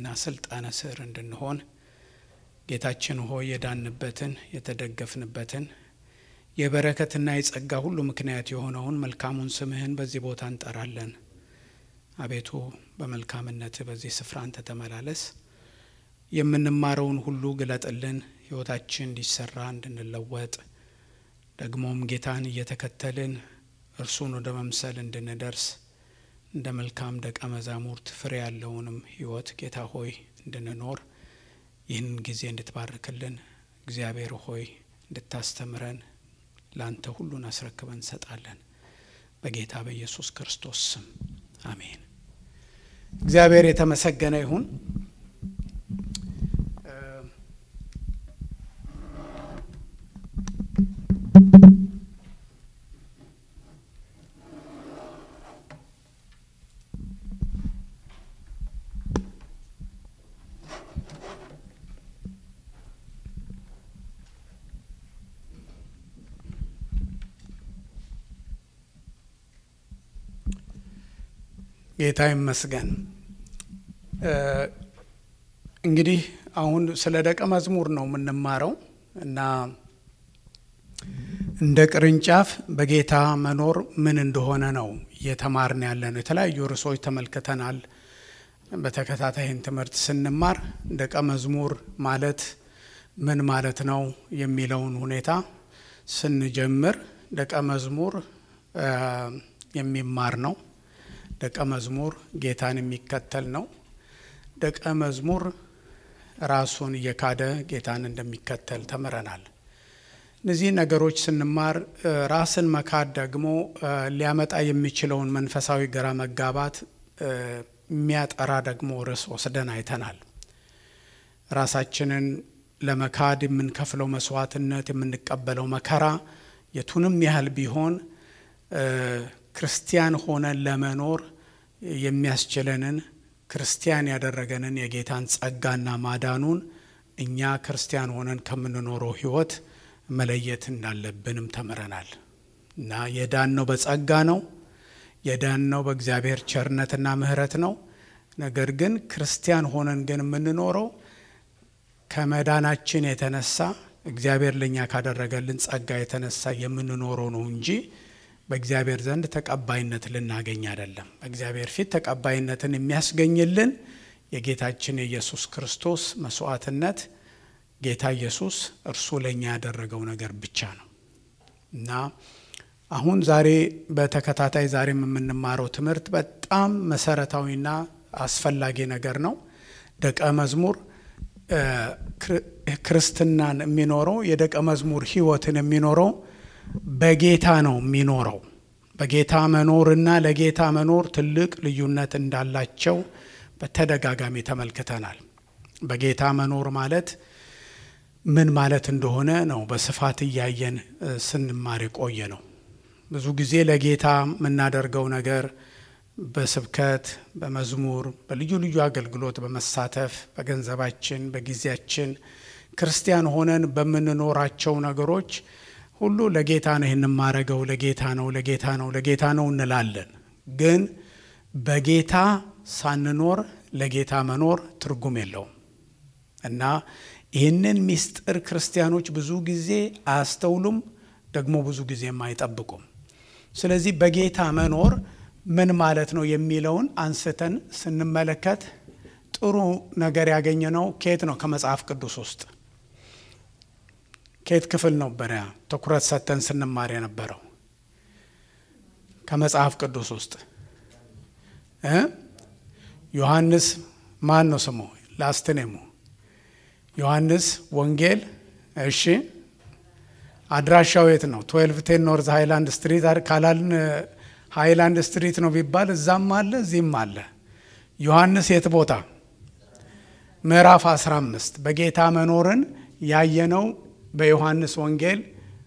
ስልጣነ ስር እንድንሆን ጌታችን ሆይ የዳንበትን የተደገፍንበትን የበረከትና የጸጋ ሁሉ ምክንያት የሆነውን መልካሙን ስምህን በዚህ ቦታ እንጠራለን። አቤቱ በመልካምነት በዚህ ስፍራ አንተ ተመላለስ። የምንማረውን ሁሉ ግለጥልን። ሕይወታችን እንዲሰራ እንድንለወጥ ደግሞም ጌታን እየተከተልን እርሱን ወደ መምሰል እንድንደርስ እንደ መልካም ደቀ መዛሙርት ፍሬ ያለውንም ሕይወት ጌታ ሆይ እንድንኖር ይህንን ጊዜ እንድትባርክልን እግዚአብሔር ሆይ እንድታስተምረን ለአንተ ሁሉን አስረክበን እንሰጣለን። በጌታ በኢየሱስ ክርስቶስ ስም አሜን። እግዚአብሔር የተመሰገነ ይሁን። ጌታ ይመስገን። እንግዲህ አሁን ስለ ደቀ መዝሙር ነው የምንማረው እና እንደ ቅርንጫፍ በጌታ መኖር ምን እንደሆነ ነው እየተማርን ያለ ነው። የተለያዩ ርዕሶች ተመልክተናል። በተከታታይን ትምህርት ስንማር ደቀ መዝሙር ማለት ምን ማለት ነው የሚለውን ሁኔታ ስንጀምር ደቀ መዝሙር የሚማር ነው። ደቀ መዝሙር ጌታን የሚከተል ነው። ደቀ መዝሙር ራሱን እየካደ ጌታን እንደሚከተል ተምረናል። እነዚህ ነገሮች ስንማር ራስን መካድ ደግሞ ሊያመጣ የሚችለውን መንፈሳዊ ግራ መጋባት የሚያጠራ ደግሞ ርዕስ ወስደን አይተናል። ራሳችንን ለመካድ የምንከፍለው መስዋዕትነት፣ የምንቀበለው መከራ የቱንም ያህል ቢሆን ክርስቲያን ሆነን ለመኖር የሚያስችለንን ክርስቲያን ያደረገንን የጌታን ጸጋና ማዳኑን እኛ ክርስቲያን ሆነን ከምንኖረው ሕይወት መለየት እንዳለብንም ተምረናል እና የዳነው በጸጋ ነው። የዳነው በእግዚአብሔር ቸርነትና ምሕረት ነው። ነገር ግን ክርስቲያን ሆነን ግን የምንኖረው ከመዳናችን የተነሳ እግዚአብሔር ለእኛ ካደረገልን ጸጋ የተነሳ የምንኖረው ነው እንጂ በእግዚአብሔር ዘንድ ተቀባይነት ልናገኝ አይደለም። በእግዚአብሔር ፊት ተቀባይነትን የሚያስገኝልን የጌታችን የኢየሱስ ክርስቶስ መስዋዕትነት፣ ጌታ ኢየሱስ እርሱ ለእኛ ያደረገው ነገር ብቻ ነው እና አሁን ዛሬ በተከታታይ ዛሬም የምንማረው ትምህርት በጣም መሰረታዊና አስፈላጊ ነገር ነው። ደቀ መዝሙር ክርስትናን የሚኖረው የደቀ መዝሙር ሕይወትን የሚኖረው በጌታ ነው የሚኖረው። በጌታ መኖርና ለጌታ መኖር ትልቅ ልዩነት እንዳላቸው በተደጋጋሚ ተመልክተናል። በጌታ መኖር ማለት ምን ማለት እንደሆነ ነው በስፋት እያየን ስንማር የቆየ ነው። ብዙ ጊዜ ለጌታ የምናደርገው ነገር በስብከት፣ በመዝሙር፣ በልዩ ልዩ አገልግሎት በመሳተፍ በገንዘባችን፣ በጊዜያችን ክርስቲያን ሆነን በምንኖራቸው ነገሮች ሁሉ ለጌታ ነው ይህን የማረገው ለጌታ ነው ለጌታ ነው ለጌታ ነው እንላለን። ግን በጌታ ሳንኖር ለጌታ መኖር ትርጉም የለውም እና ይህንን ምስጢር ክርስቲያኖች ብዙ ጊዜ አያስተውሉም፣ ደግሞ ብዙ ጊዜም አይጠብቁም። ስለዚህ በጌታ መኖር ምን ማለት ነው የሚለውን አንስተን ስንመለከት ጥሩ ነገር ያገኘነው ከየት ነው? ከመጽሐፍ ቅዱስ ውስጥ ከየት ክፍል ነበረ ትኩረት ሰጥተን ስንማር የነበረው? ከመጽሐፍ ቅዱስ ውስጥ ዮሐንስ ማን ነው ስሙ? ላስትኔሙ ዮሐንስ ወንጌል። እሺ አድራሻው የት ነው? ትዌልቭ ቴን ኖርዝ ሃይላንድ ስትሪት ካላልን ሃይላንድ ስትሪት ነው ቢባል እዛም አለ እዚህም አለ። ዮሐንስ የት ቦታ? ምዕራፍ 15 በጌታ መኖርን ያየነው በዮሐንስ ወንጌል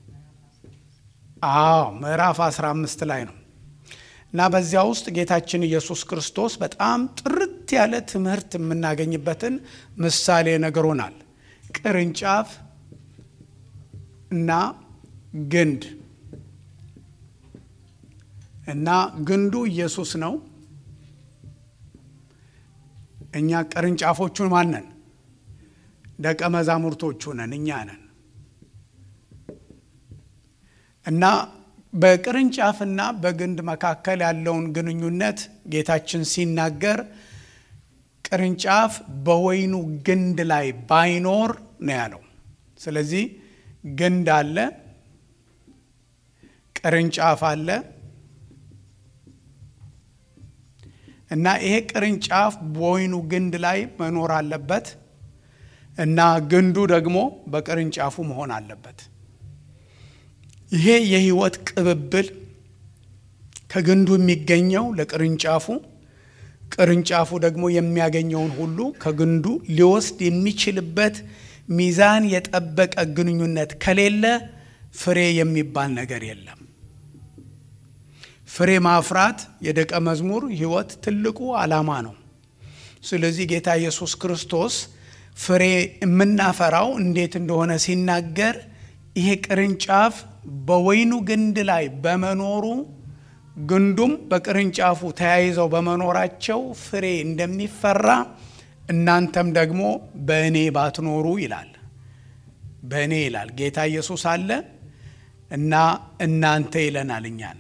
አዎ ምዕራፍ 15 ላይ ነው። እና በዚያ ውስጥ ጌታችን ኢየሱስ ክርስቶስ በጣም ጥርት ያለ ትምህርት የምናገኝበትን ምሳሌ ነግሮናል። ቅርንጫፍ እና ግንድ እና ግንዱ ኢየሱስ ነው። እኛ ቅርንጫፎቹ ማነን? ደቀ መዛሙርቶቹ ነን፣ እኛ ነን። እና በቅርንጫፍና በግንድ መካከል ያለውን ግንኙነት ጌታችን ሲናገር ቅርንጫፍ በወይኑ ግንድ ላይ ባይኖር ነው ያለው። ስለዚህ ግንድ አለ፣ ቅርንጫፍ አለ እና ይሄ ቅርንጫፍ በወይኑ ግንድ ላይ መኖር አለበት እና ግንዱ ደግሞ በቅርንጫፉ መሆን አለበት። ይሄ የሕይወት ቅብብል ከግንዱ የሚገኘው ለቅርንጫፉ ቅርንጫፉ ደግሞ የሚያገኘውን ሁሉ ከግንዱ ሊወስድ የሚችልበት ሚዛን የጠበቀ ግንኙነት ከሌለ ፍሬ የሚባል ነገር የለም። ፍሬ ማፍራት የደቀ መዝሙር ሕይወት ትልቁ ዓላማ ነው። ስለዚህ ጌታ ኢየሱስ ክርስቶስ ፍሬ የምናፈራው እንዴት እንደሆነ ሲናገር ይሄ ቅርንጫፍ በወይኑ ግንድ ላይ በመኖሩ ግንዱም በቅርንጫፉ ተያይዘው በመኖራቸው ፍሬ እንደሚፈራ እናንተም ደግሞ በእኔ ባትኖሩ ይላል። በእኔ ይላል ጌታ ኢየሱስ አለ እና እናንተ ይለናል እኛን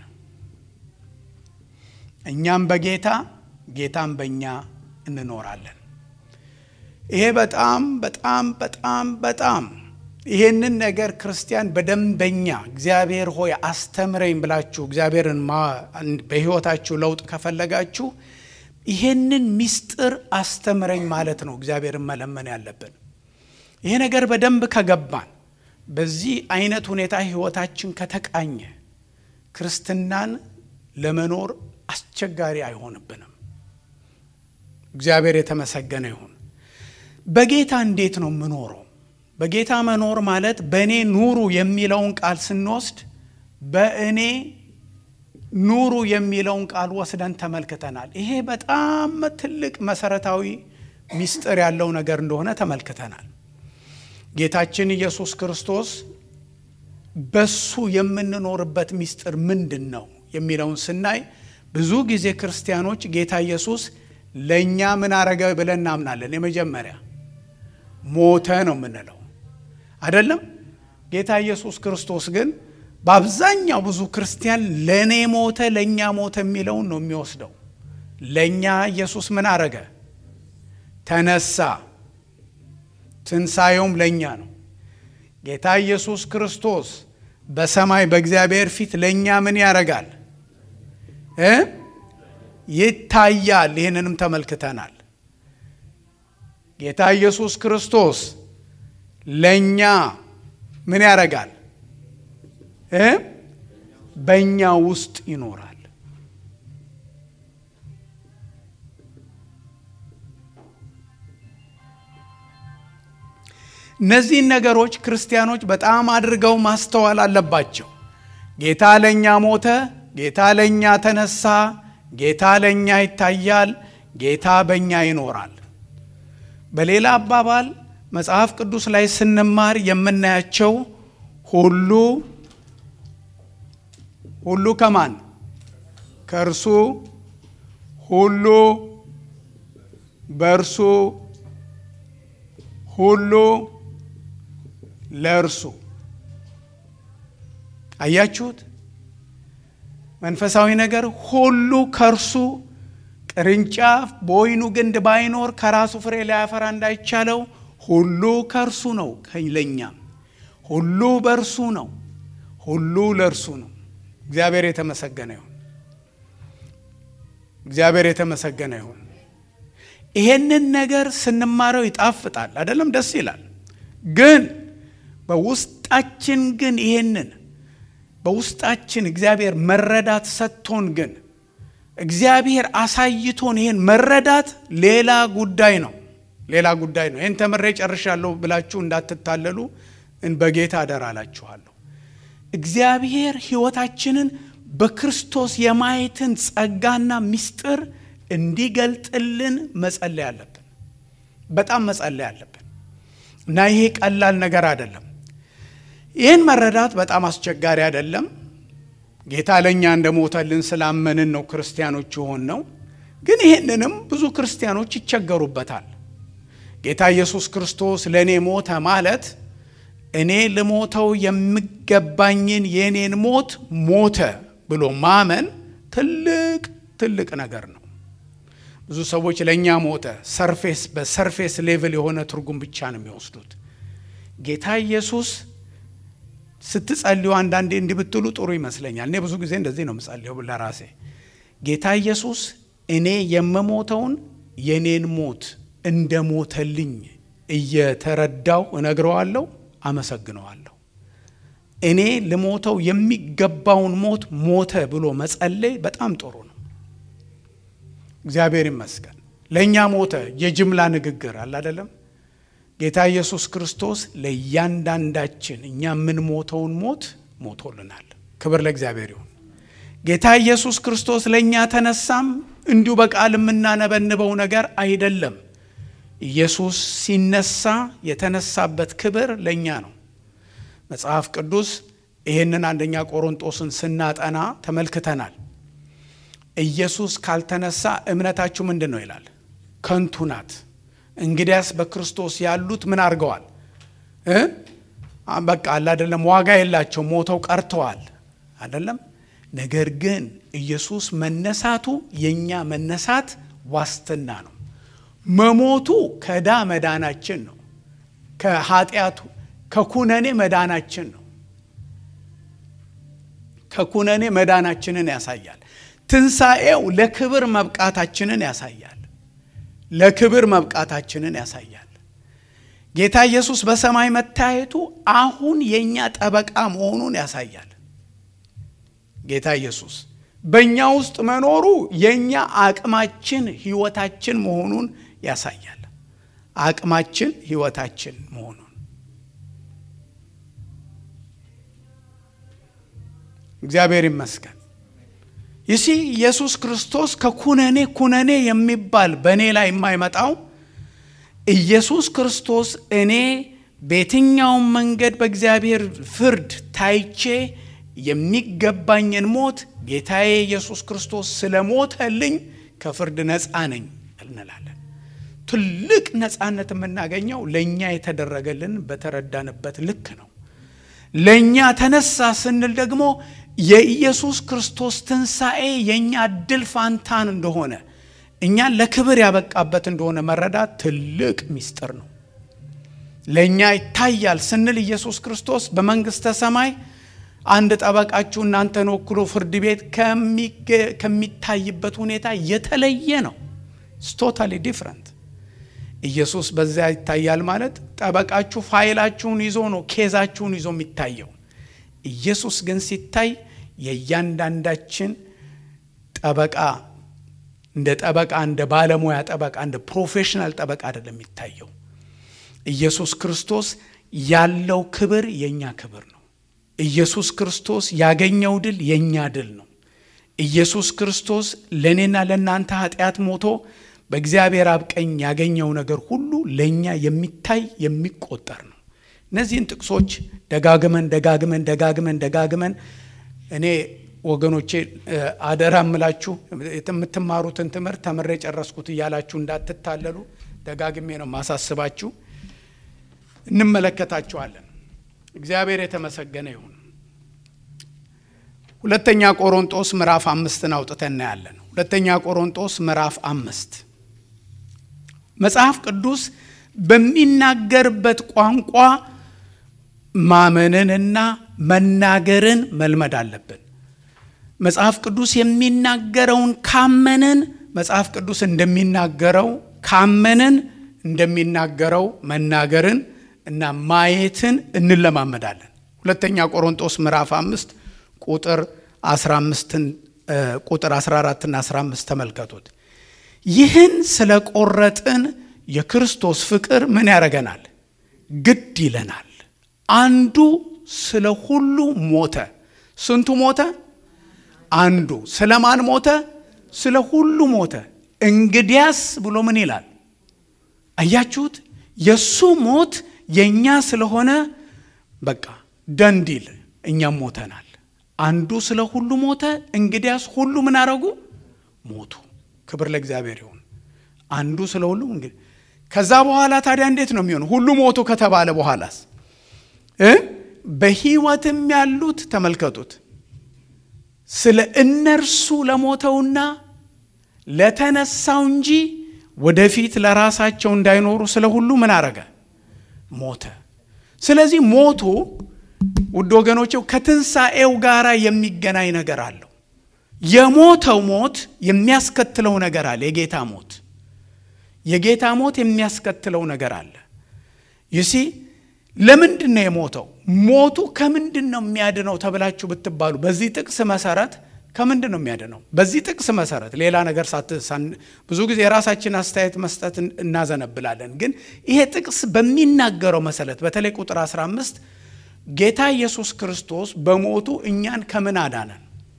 እኛም በጌታ ጌታም በእኛ እንኖራለን። ይሄ በጣም በጣም በጣም በጣም ይሄንን ነገር ክርስቲያን በደንበኛ እግዚአብሔር ሆይ አስተምረኝ ብላችሁ እግዚአብሔርን በሕይወታችሁ ለውጥ ከፈለጋችሁ ይሄንን ምስጢር አስተምረኝ ማለት ነው እግዚአብሔርን መለመን ያለብን። ይሄ ነገር በደንብ ከገባን በዚህ አይነት ሁኔታ ሕይወታችን ከተቃኘ ክርስትናን ለመኖር አስቸጋሪ አይሆንብንም። እግዚአብሔር የተመሰገነ ይሁን። በጌታ እንዴት ነው የምኖረው? በጌታ መኖር ማለት በእኔ ኑሩ የሚለውን ቃል ስንወስድ በእኔ ኑሩ የሚለውን ቃል ወስደን ተመልክተናል። ይሄ በጣም ትልቅ መሰረታዊ ምስጢር ያለው ነገር እንደሆነ ተመልክተናል። ጌታችን ኢየሱስ ክርስቶስ በሱ የምንኖርበት ምስጢር ምንድን ነው የሚለውን ስናይ ብዙ ጊዜ ክርስቲያኖች ጌታ ኢየሱስ ለእኛ ምን አረገ ብለን እናምናለን። የመጀመሪያ ሞተ ነው የምንለው አይደለም። ጌታ ኢየሱስ ክርስቶስ ግን በአብዛኛው ብዙ ክርስቲያን ለእኔ ሞተ፣ ለእኛ ሞተ የሚለውን ነው የሚወስደው። ለእኛ ኢየሱስ ምን አረገ? ተነሳ። ትንሣኤውም ለእኛ ነው። ጌታ ኢየሱስ ክርስቶስ በሰማይ በእግዚአብሔር ፊት ለእኛ ምን ያረጋል እ ይታያል። ይህንንም ተመልክተናል። ጌታ ኢየሱስ ክርስቶስ ለእኛ ምን ያረጋል እ በእኛ ውስጥ ይኖራል። እነዚህን ነገሮች ክርስቲያኖች በጣም አድርገው ማስተዋል አለባቸው። ጌታ ለእኛ ሞተ፣ ጌታ ለእኛ ተነሳ፣ ጌታ ለእኛ ይታያል፣ ጌታ በእኛ ይኖራል። በሌላ አባባል መጽሐፍ ቅዱስ ላይ ስንማር የምናያቸው ሁሉ ሁሉ ከማን ከእርሱ ሁሉ በእርሱ ሁሉ ለእርሱ አያችሁት? መንፈሳዊ ነገር ሁሉ ከእርሱ ቅርንጫፍ በወይኑ ግንድ ባይኖር ከራሱ ፍሬ ሊያፈራ እንዳይቻለው ሁሉ ከእርሱ ነው። ለእኛም ሁሉ በእርሱ ነው። ሁሉ ለእርሱ ነው። እግዚአብሔር የተመሰገነ ይሁን። እግዚአብሔር የተመሰገነ ይሁን። ይሄንን ነገር ስንማረው ይጣፍጣል፣ አይደለም? ደስ ይላል። ግን በውስጣችን ግን ይሄንን በውስጣችን እግዚአብሔር መረዳት ሰጥቶን ግን እግዚአብሔር አሳይቶን ይሄን መረዳት ሌላ ጉዳይ ነው። ሌላ ጉዳይ ነው። ይህን ተምሬ ጨርሻለሁ ብላችሁ እንዳትታለሉ በጌታ አደራ አላችኋለሁ። እግዚአብሔር ሕይወታችንን በክርስቶስ የማየትን ጸጋና ምስጢር እንዲገልጥልን መጸለይ አለብን። በጣም መጸለይ አለብን እና ይሄ ቀላል ነገር አይደለም። ይህን መረዳት በጣም አስቸጋሪ አይደለም። ጌታ ለእኛ እንደሞተልን ስላመንን ነው ክርስቲያኖች የሆን ነው። ግን ይህንንም ብዙ ክርስቲያኖች ይቸገሩበታል። ጌታ ኢየሱስ ክርስቶስ ለእኔ ሞተ ማለት እኔ ልሞተው የሚገባኝን የእኔን ሞት ሞተ ብሎ ማመን ትልቅ ትልቅ ነገር ነው። ብዙ ሰዎች ለእኛ ሞተ ሰርፌስ በሰርፌስ ሌቭል የሆነ ትርጉም ብቻ ነው የሚወስዱት። ጌታ ኢየሱስ ስትጸልዩ አንዳንዴ እንዲህ ብትሉ ጥሩ ይመስለኛል። እኔ ብዙ ጊዜ እንደዚህ ነው የምጸልየው ለራሴ። ጌታ ኢየሱስ እኔ የምሞተውን የኔን ሞት እንደ ሞተልኝ እየተረዳው እነግረዋለሁ፣ አመሰግነዋለሁ። እኔ ልሞተው የሚገባውን ሞት ሞተ ብሎ መጸለይ በጣም ጥሩ ነው። እግዚአብሔር ይመስገን። ለእኛ ሞተ የጅምላ ንግግር አለ አይደለም። ጌታ ኢየሱስ ክርስቶስ ለእያንዳንዳችን እኛ የምንሞተውን ሞት ሞቶልናል። ክብር ለእግዚአብሔር ይሁን። ጌታ ኢየሱስ ክርስቶስ ለእኛ ተነሳም እንዲሁ በቃል የምናነበንበው ነገር አይደለም። ኢየሱስ ሲነሳ የተነሳበት ክብር ለእኛ ነው። መጽሐፍ ቅዱስ ይህንን አንደኛ ቆሮንጦስን ስናጠና ተመልክተናል። ኢየሱስ ካልተነሳ እምነታችሁ ምንድን ነው ይላል? ከንቱ ናት። እንግዲያስ በክርስቶስ ያሉት ምን አድርገዋል? በቃ አለ አይደለም፣ ዋጋ የላቸው ሞተው ቀርተዋል አይደለም። ነገር ግን ኢየሱስ መነሳቱ የእኛ መነሳት ዋስትና ነው። መሞቱ ከዕዳ መዳናችን ነው። ከኃጢአቱ ከኩነኔ መዳናችን ነው። ከኩነኔ መዳናችንን ያሳያል። ትንሣኤው ለክብር መብቃታችንን ያሳያል። ለክብር መብቃታችንን ያሳያል። ጌታ ኢየሱስ በሰማይ መታየቱ አሁን የእኛ ጠበቃ መሆኑን ያሳያል። ጌታ ኢየሱስ በእኛ ውስጥ መኖሩ የእኛ አቅማችን ሕይወታችን መሆኑን ያሳያል። አቅማችን ሕይወታችን መሆኑን እግዚአብሔር ይመስገን። ይሲ ኢየሱስ ክርስቶስ ከኩነኔ ኩነኔ የሚባል በእኔ ላይ የማይመጣው ኢየሱስ ክርስቶስ እኔ በየትኛውም መንገድ በእግዚአብሔር ፍርድ ታይቼ የሚገባኝን ሞት ጌታዬ ኢየሱስ ክርስቶስ ስለ ሞተልኝ ከፍርድ ነፃ ነኝ እንላለን። ትልቅ ነፃነት የምናገኘው ለእኛ የተደረገልን በተረዳንበት ልክ ነው። ለእኛ ተነሳ ስንል ደግሞ የኢየሱስ ክርስቶስ ትንሣኤ የእኛ እድል ፋንታን እንደሆነ እኛን ለክብር ያበቃበት እንደሆነ መረዳት ትልቅ ምስጢር ነው። ለእኛ ይታያል ስንል ኢየሱስ ክርስቶስ በመንግሥተ ሰማይ አንድ ጠበቃችሁ እናንተን ወክሎ ፍርድ ቤት ከሚታይበት ሁኔታ የተለየ ነው። ቶታሊ ዲፍረንት። ኢየሱስ በዚያ ይታያል ማለት ጠበቃችሁ ፋይላችሁን ይዞ ነው ኬዛችሁን ይዞ የሚታየው። ኢየሱስ ግን ሲታይ የእያንዳንዳችን ጠበቃ እንደ ጠበቃ እንደ ባለሙያ ጠበቃ እንደ ፕሮፌሽናል ጠበቃ አይደለም የሚታየው። ኢየሱስ ክርስቶስ ያለው ክብር የእኛ ክብር ነው። ኢየሱስ ክርስቶስ ያገኘው ድል የእኛ ድል ነው። ኢየሱስ ክርስቶስ ለእኔና ለእናንተ ኃጢአት ሞቶ በእግዚአብሔር አብ ቀኝ ያገኘው ነገር ሁሉ ለእኛ የሚታይ የሚቆጠር ነው። እነዚህን ጥቅሶች ደጋግመን ደጋግመን ደጋግመን ደጋግመን እኔ ወገኖቼ አደራ እምላችሁ የምትማሩትን ትምህርት ተምሬ ጨረስኩት እያላችሁ እንዳትታለሉ ደጋግሜ ነው ማሳስባችሁ። እንመለከታችኋለን። እግዚአብሔር የተመሰገነ ይሁን። ሁለተኛ ቆሮንጦስ ምዕራፍ አምስትን አውጥተን እናያለን። ሁለተኛ ቆሮንጦስ ምዕራፍ አምስት መጽሐፍ ቅዱስ በሚናገርበት ቋንቋ ማመንንና መናገርን መልመድ አለብን። መጽሐፍ ቅዱስ የሚናገረውን ካመንን መጽሐፍ ቅዱስ እንደሚናገረው ካመንን እንደሚናገረው መናገርን እና ማየትን እንለማመዳለን። ሁለተኛ ቆሮንጦስ ምዕራፍ አምስት ቁጥር 15ን ቁጥር 14ና 15 ተመልከቱት። ይህን ስለ ቆረጥን የክርስቶስ ፍቅር ምን ያደርገናል? ግድ ይለናል። አንዱ ስለ ሁሉ ሞተ። ስንቱ ሞተ? አንዱ። ስለ ማን ሞተ? ስለ ሁሉ ሞተ። እንግዲያስ ብሎ ምን ይላል? አያችሁት? የእሱ ሞት የእኛ ስለሆነ በቃ ደንዲል እኛም ሞተናል። አንዱ ስለ ሁሉ ሞተ። እንግዲያስ ሁሉ ምን አረጉ? ሞቱ። ክብር ለእግዚአብሔር ይሁን። አንዱ ስለ ሁሉ እንግዲህ ከዛ በኋላ ታዲያ እንዴት ነው የሚሆነው? ሁሉ ሞቱ ከተባለ በኋላስ እ በሕይወትም ያሉት ተመልከቱት ስለ እነርሱ ለሞተውና ለተነሳው እንጂ ወደፊት ለራሳቸው እንዳይኖሩ ስለ ሁሉ ምን አረገ? ሞተ። ስለዚህ ሞቱ ውድ ወገኖቼው ከትንሣኤው ጋር የሚገናኝ ነገር አለው። የሞተው ሞት የሚያስከትለው ነገር አለ። የጌታ ሞት የጌታ ሞት የሚያስከትለው ነገር አለ። ይሲ ለምንድን ነው የሞተው? ሞቱ ከምንድን ነው የሚያድነው ተብላችሁ ብትባሉ በዚህ ጥቅስ መሰረት ከምንድን ነው የሚያድነው? በዚህ ጥቅስ መሰረት ሌላ ነገር ብዙ ጊዜ የራሳችን አስተያየት መስጠት እናዘነብላለን። ግን ይሄ ጥቅስ በሚናገረው መሰረት በተለይ ቁጥር 15 ጌታ ኢየሱስ ክርስቶስ በሞቱ እኛን ከምን አዳነን?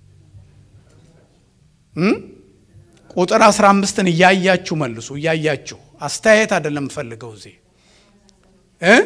ቁጥር 15ን እያያችሁ መልሱ። እያያችሁ አስተያየት አይደለም ፈልገው እዚህ እ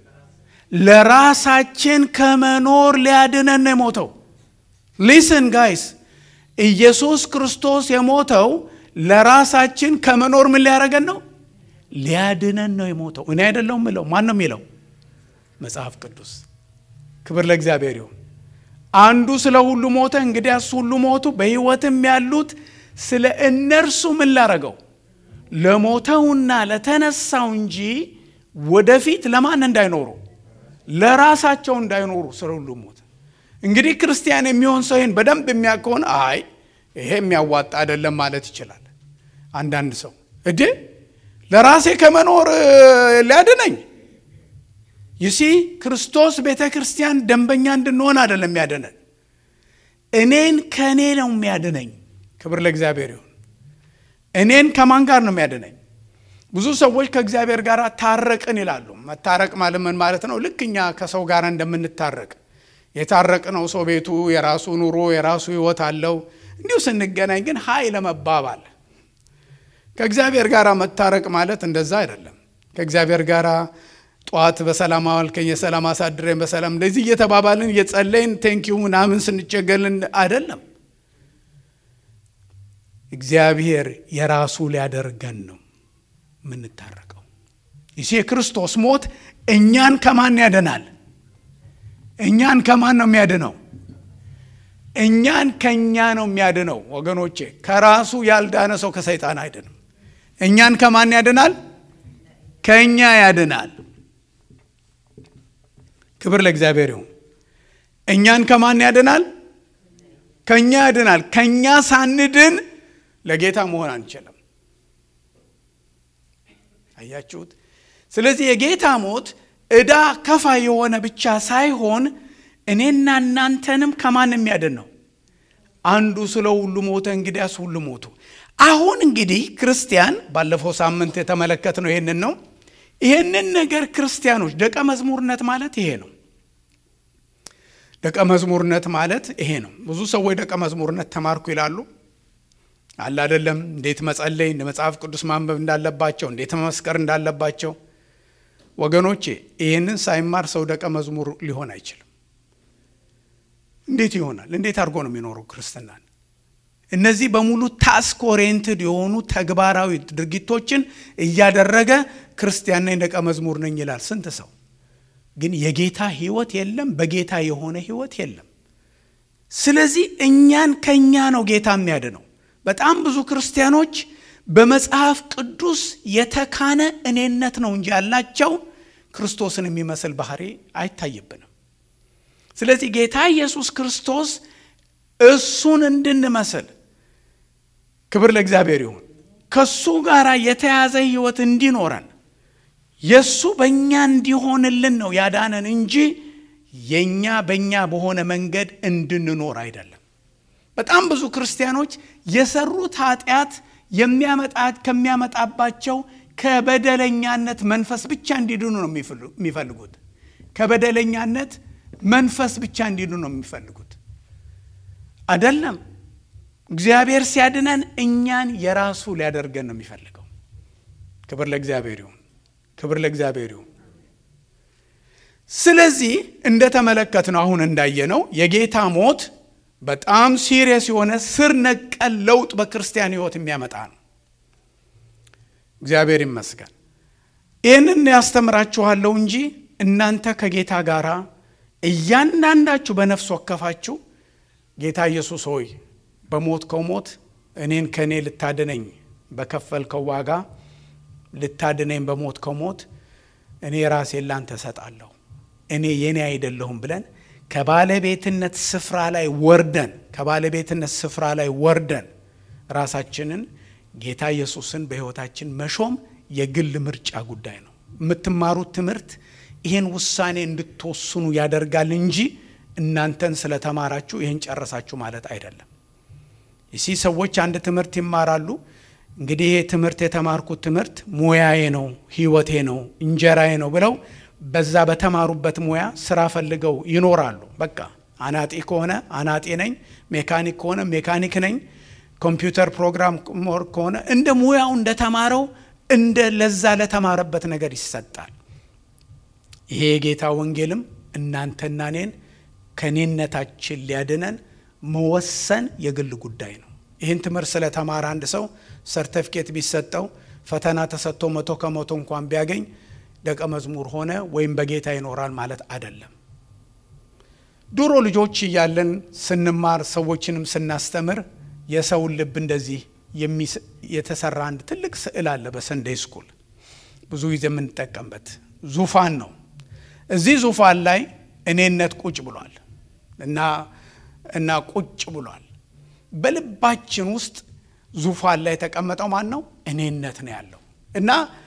ለራሳችን ከመኖር ሊያድነን ነው የሞተው። ሊስን ጋይስ ኢየሱስ ክርስቶስ የሞተው ለራሳችን ከመኖር ምን ሊያደረገን ነው? ሊያድነን ነው የሞተው። እኔ አይደለሁም ምለው፣ ማን ነው የሚለው? መጽሐፍ ቅዱስ። ክብር ለእግዚአብሔር ይሁን። አንዱ ስለ ሁሉ ሞተ፣ እንግዲያስ ሁሉ ሞቱ። በሕይወትም ያሉት ስለ እነርሱ ምን ላረገው? ለሞተውና ለተነሳው እንጂ ወደፊት ለማን እንዳይኖሩ ለራሳቸው እንዳይኖሩ ስለ ሁሉ ሞተ። እንግዲህ ክርስቲያን የሚሆን ሰው ይህን በደንብ የሚያውቅ ከሆነ አይ ይሄ የሚያዋጣ አይደለም ማለት ይችላል። አንዳንድ ሰው እዴ ለራሴ ከመኖር ሊያድነኝ ይሲ ክርስቶስ ቤተ ክርስቲያን ደንበኛ እንድንሆን አይደለም የሚያድነን፣ እኔን ከእኔ ነው የሚያድነኝ። ክብር ለእግዚአብሔር ይሁን። እኔን ከማን ጋር ነው የሚያድነኝ? ብዙ ሰዎች ከእግዚአብሔር ጋር ታረቅን ይላሉ። መታረቅ ማለት ምን ማለት ነው? ልክ እኛ ከሰው ጋር እንደምንታረቅ የታረቅነው ሰው ቤቱ የራሱ ኑሮ የራሱ ሕይወት አለው። እንዲሁ ስንገናኝ ግን ሀይ ለመባባል ከእግዚአብሔር ጋር መታረቅ ማለት እንደዛ አይደለም። ከእግዚአብሔር ጋር ጠዋት በሰላም አዋልከኝ፣ የሰላም አሳድረኝ፣ በሰላም እንደዚህ እየተባባልን እየጸለይን ቴንኪዩ ምናምን ስንቸገልን አይደለም። እግዚአብሔር የራሱ ሊያደርገን ነው የምንታረቀው። ይህ የክርስቶስ ሞት እኛን ከማን ያደናል? እኛን ከማን ነው የሚያድነው? እኛን ከእኛ ነው የሚያድነው። ወገኖቼ ከራሱ ያልዳነ ሰው ከሰይጣን አይድንም። እኛን ከማን ያድናል? ከእኛ ያድናል። ክብር ለእግዚአብሔር ይሁን። እኛን ከማን ያድናል? ከእኛ ያድናል። ከእኛ ሳንድን ለጌታ መሆን አንችልም። አያችሁት? ስለዚህ የጌታ ሞት ዕዳ ከፋ የሆነ ብቻ ሳይሆን እኔና እናንተንም ከማን የሚያድን ነው? አንዱ ስለ ሁሉ ሞተ፣ እንግዲያስ ሁሉ ሞቱ። አሁን እንግዲህ ክርስቲያን ባለፈው ሳምንት የተመለከትነው ይህንን ነው። ይህንን ነገር ክርስቲያኖች ደቀ መዝሙርነት ማለት ይሄ ነው። ደቀ መዝሙርነት ማለት ይሄ ነው። ብዙ ሰዎች ደቀ መዝሙርነት ተማርኩ ይላሉ። አለ አይደለም፣ እንዴት መጸለይ እንደ መጽሐፍ ቅዱስ ማንበብ እንዳለባቸው፣ እንዴት መመስከር እንዳለባቸው። ወገኖቼ ይህንን ሳይማር ሰው ደቀ መዝሙር ሊሆን አይችልም። እንዴት ይሆናል? እንዴት አድርጎ ነው የሚኖረው ክርስትናን? እነዚህ በሙሉ ታስክ ኦሪየንትድ የሆኑ ተግባራዊ ድርጊቶችን እያደረገ ክርስቲያን ነኝ ደቀ መዝሙር ነኝ ይላል። ስንት ሰው ግን የጌታ ሕይወት የለም፣ በጌታ የሆነ ሕይወት የለም። ስለዚህ እኛን ከእኛ ነው ጌታ የሚያድነው። በጣም ብዙ ክርስቲያኖች በመጽሐፍ ቅዱስ የተካነ እኔነት ነው እንጂ ያላቸው ክርስቶስን የሚመስል ባህሪ አይታይብንም። ስለዚህ ጌታ ኢየሱስ ክርስቶስ እሱን እንድንመስል ክብር ለእግዚአብሔር ይሁን። ከሱ ጋር የተያዘ ሕይወት እንዲኖረን የእሱ በእኛ እንዲሆንልን ነው ያዳነን እንጂ የእኛ በእኛ በሆነ መንገድ እንድንኖር አይደለም። በጣም ብዙ ክርስቲያኖች የሰሩት ኃጢአት የሚያመጣት ከሚያመጣባቸው ከበደለኛነት መንፈስ ብቻ እንዲድኑ ነው የሚፈልጉት። ከበደለኛነት መንፈስ ብቻ እንዲድኑ ነው የሚፈልጉት። አይደለም። እግዚአብሔር ሲያድነን እኛን የራሱ ሊያደርገን ነው የሚፈልገው። ክብር ለእግዚአብሔር ይሁን። ክብር ለእግዚአብሔር ይሁን። ስለዚህ እንደተመለከትነው አሁን እንዳየነው የጌታ ሞት በጣም ሲሪየስ የሆነ ስር ነቀል ለውጥ በክርስቲያን ሕይወት የሚያመጣ ነው። እግዚአብሔር ይመስገን። ይህንን ያስተምራችኋለሁ እንጂ እናንተ ከጌታ ጋር እያንዳንዳችሁ በነፍስ ወከፋችሁ ጌታ ኢየሱስ ሆይ በሞትከው ሞት እኔን ከእኔ ልታድነኝ በከፈልከው ዋጋ ልታድነኝ በሞትከው ሞት እኔ ራሴን ላንተ እሰጣለሁ፣ እኔ የኔ አይደለሁም ብለን ከባለቤትነት ስፍራ ላይ ወርደን ከባለቤትነት ስፍራ ላይ ወርደን ራሳችንን ጌታ ኢየሱስን በሕይወታችን መሾም የግል ምርጫ ጉዳይ ነው። የምትማሩት ትምህርት ይህን ውሳኔ እንድትወስኑ ያደርጋል እንጂ እናንተን ስለተማራችሁ ይህን ጨረሳችሁ ማለት አይደለም። ይሲ ሰዎች አንድ ትምህርት ይማራሉ። እንግዲህ ይሄ ትምህርት የተማርኩት ትምህርት ሙያዬ ነው፣ ህይወቴ ነው፣ እንጀራዬ ነው ብለው በዛ በተማሩበት ሙያ ስራ ፈልገው ይኖራሉ። በቃ አናጢ ከሆነ አናጢ ነኝ፣ ሜካኒክ ከሆነ ሜካኒክ ነኝ፣ ኮምፒውተር ፕሮግራም ከሆነ እንደ ሙያው እንደተማረው እንደ ለዛ ለተማረበት ነገር ይሰጣል። ይሄ የጌታ ወንጌልም እናንተና እኔን ከኔነታችን ሊያድነን መወሰን የግል ጉዳይ ነው። ይህን ትምህርት ስለተማረ አንድ ሰው ሰርተፊኬት ቢሰጠው ፈተና ተሰጥቶ መቶ ከመቶ እንኳን ቢያገኝ ደቀ መዝሙር ሆነ ወይም በጌታ ይኖራል ማለት አይደለም። ድሮ ልጆች እያለን ስንማር ሰዎችንም ስናስተምር የሰውን ልብ እንደዚህ የተሰራ አንድ ትልቅ ስዕል አለ በሰንዴይ ስኩል ብዙ ጊዜ የምንጠቀምበት ዙፋን ነው። እዚህ ዙፋን ላይ እኔነት ቁጭ ብሏል እና እና ቁጭ ብሏል። በልባችን ውስጥ ዙፋን ላይ የተቀመጠው ማን ነው? እኔነት ነው ያለው እና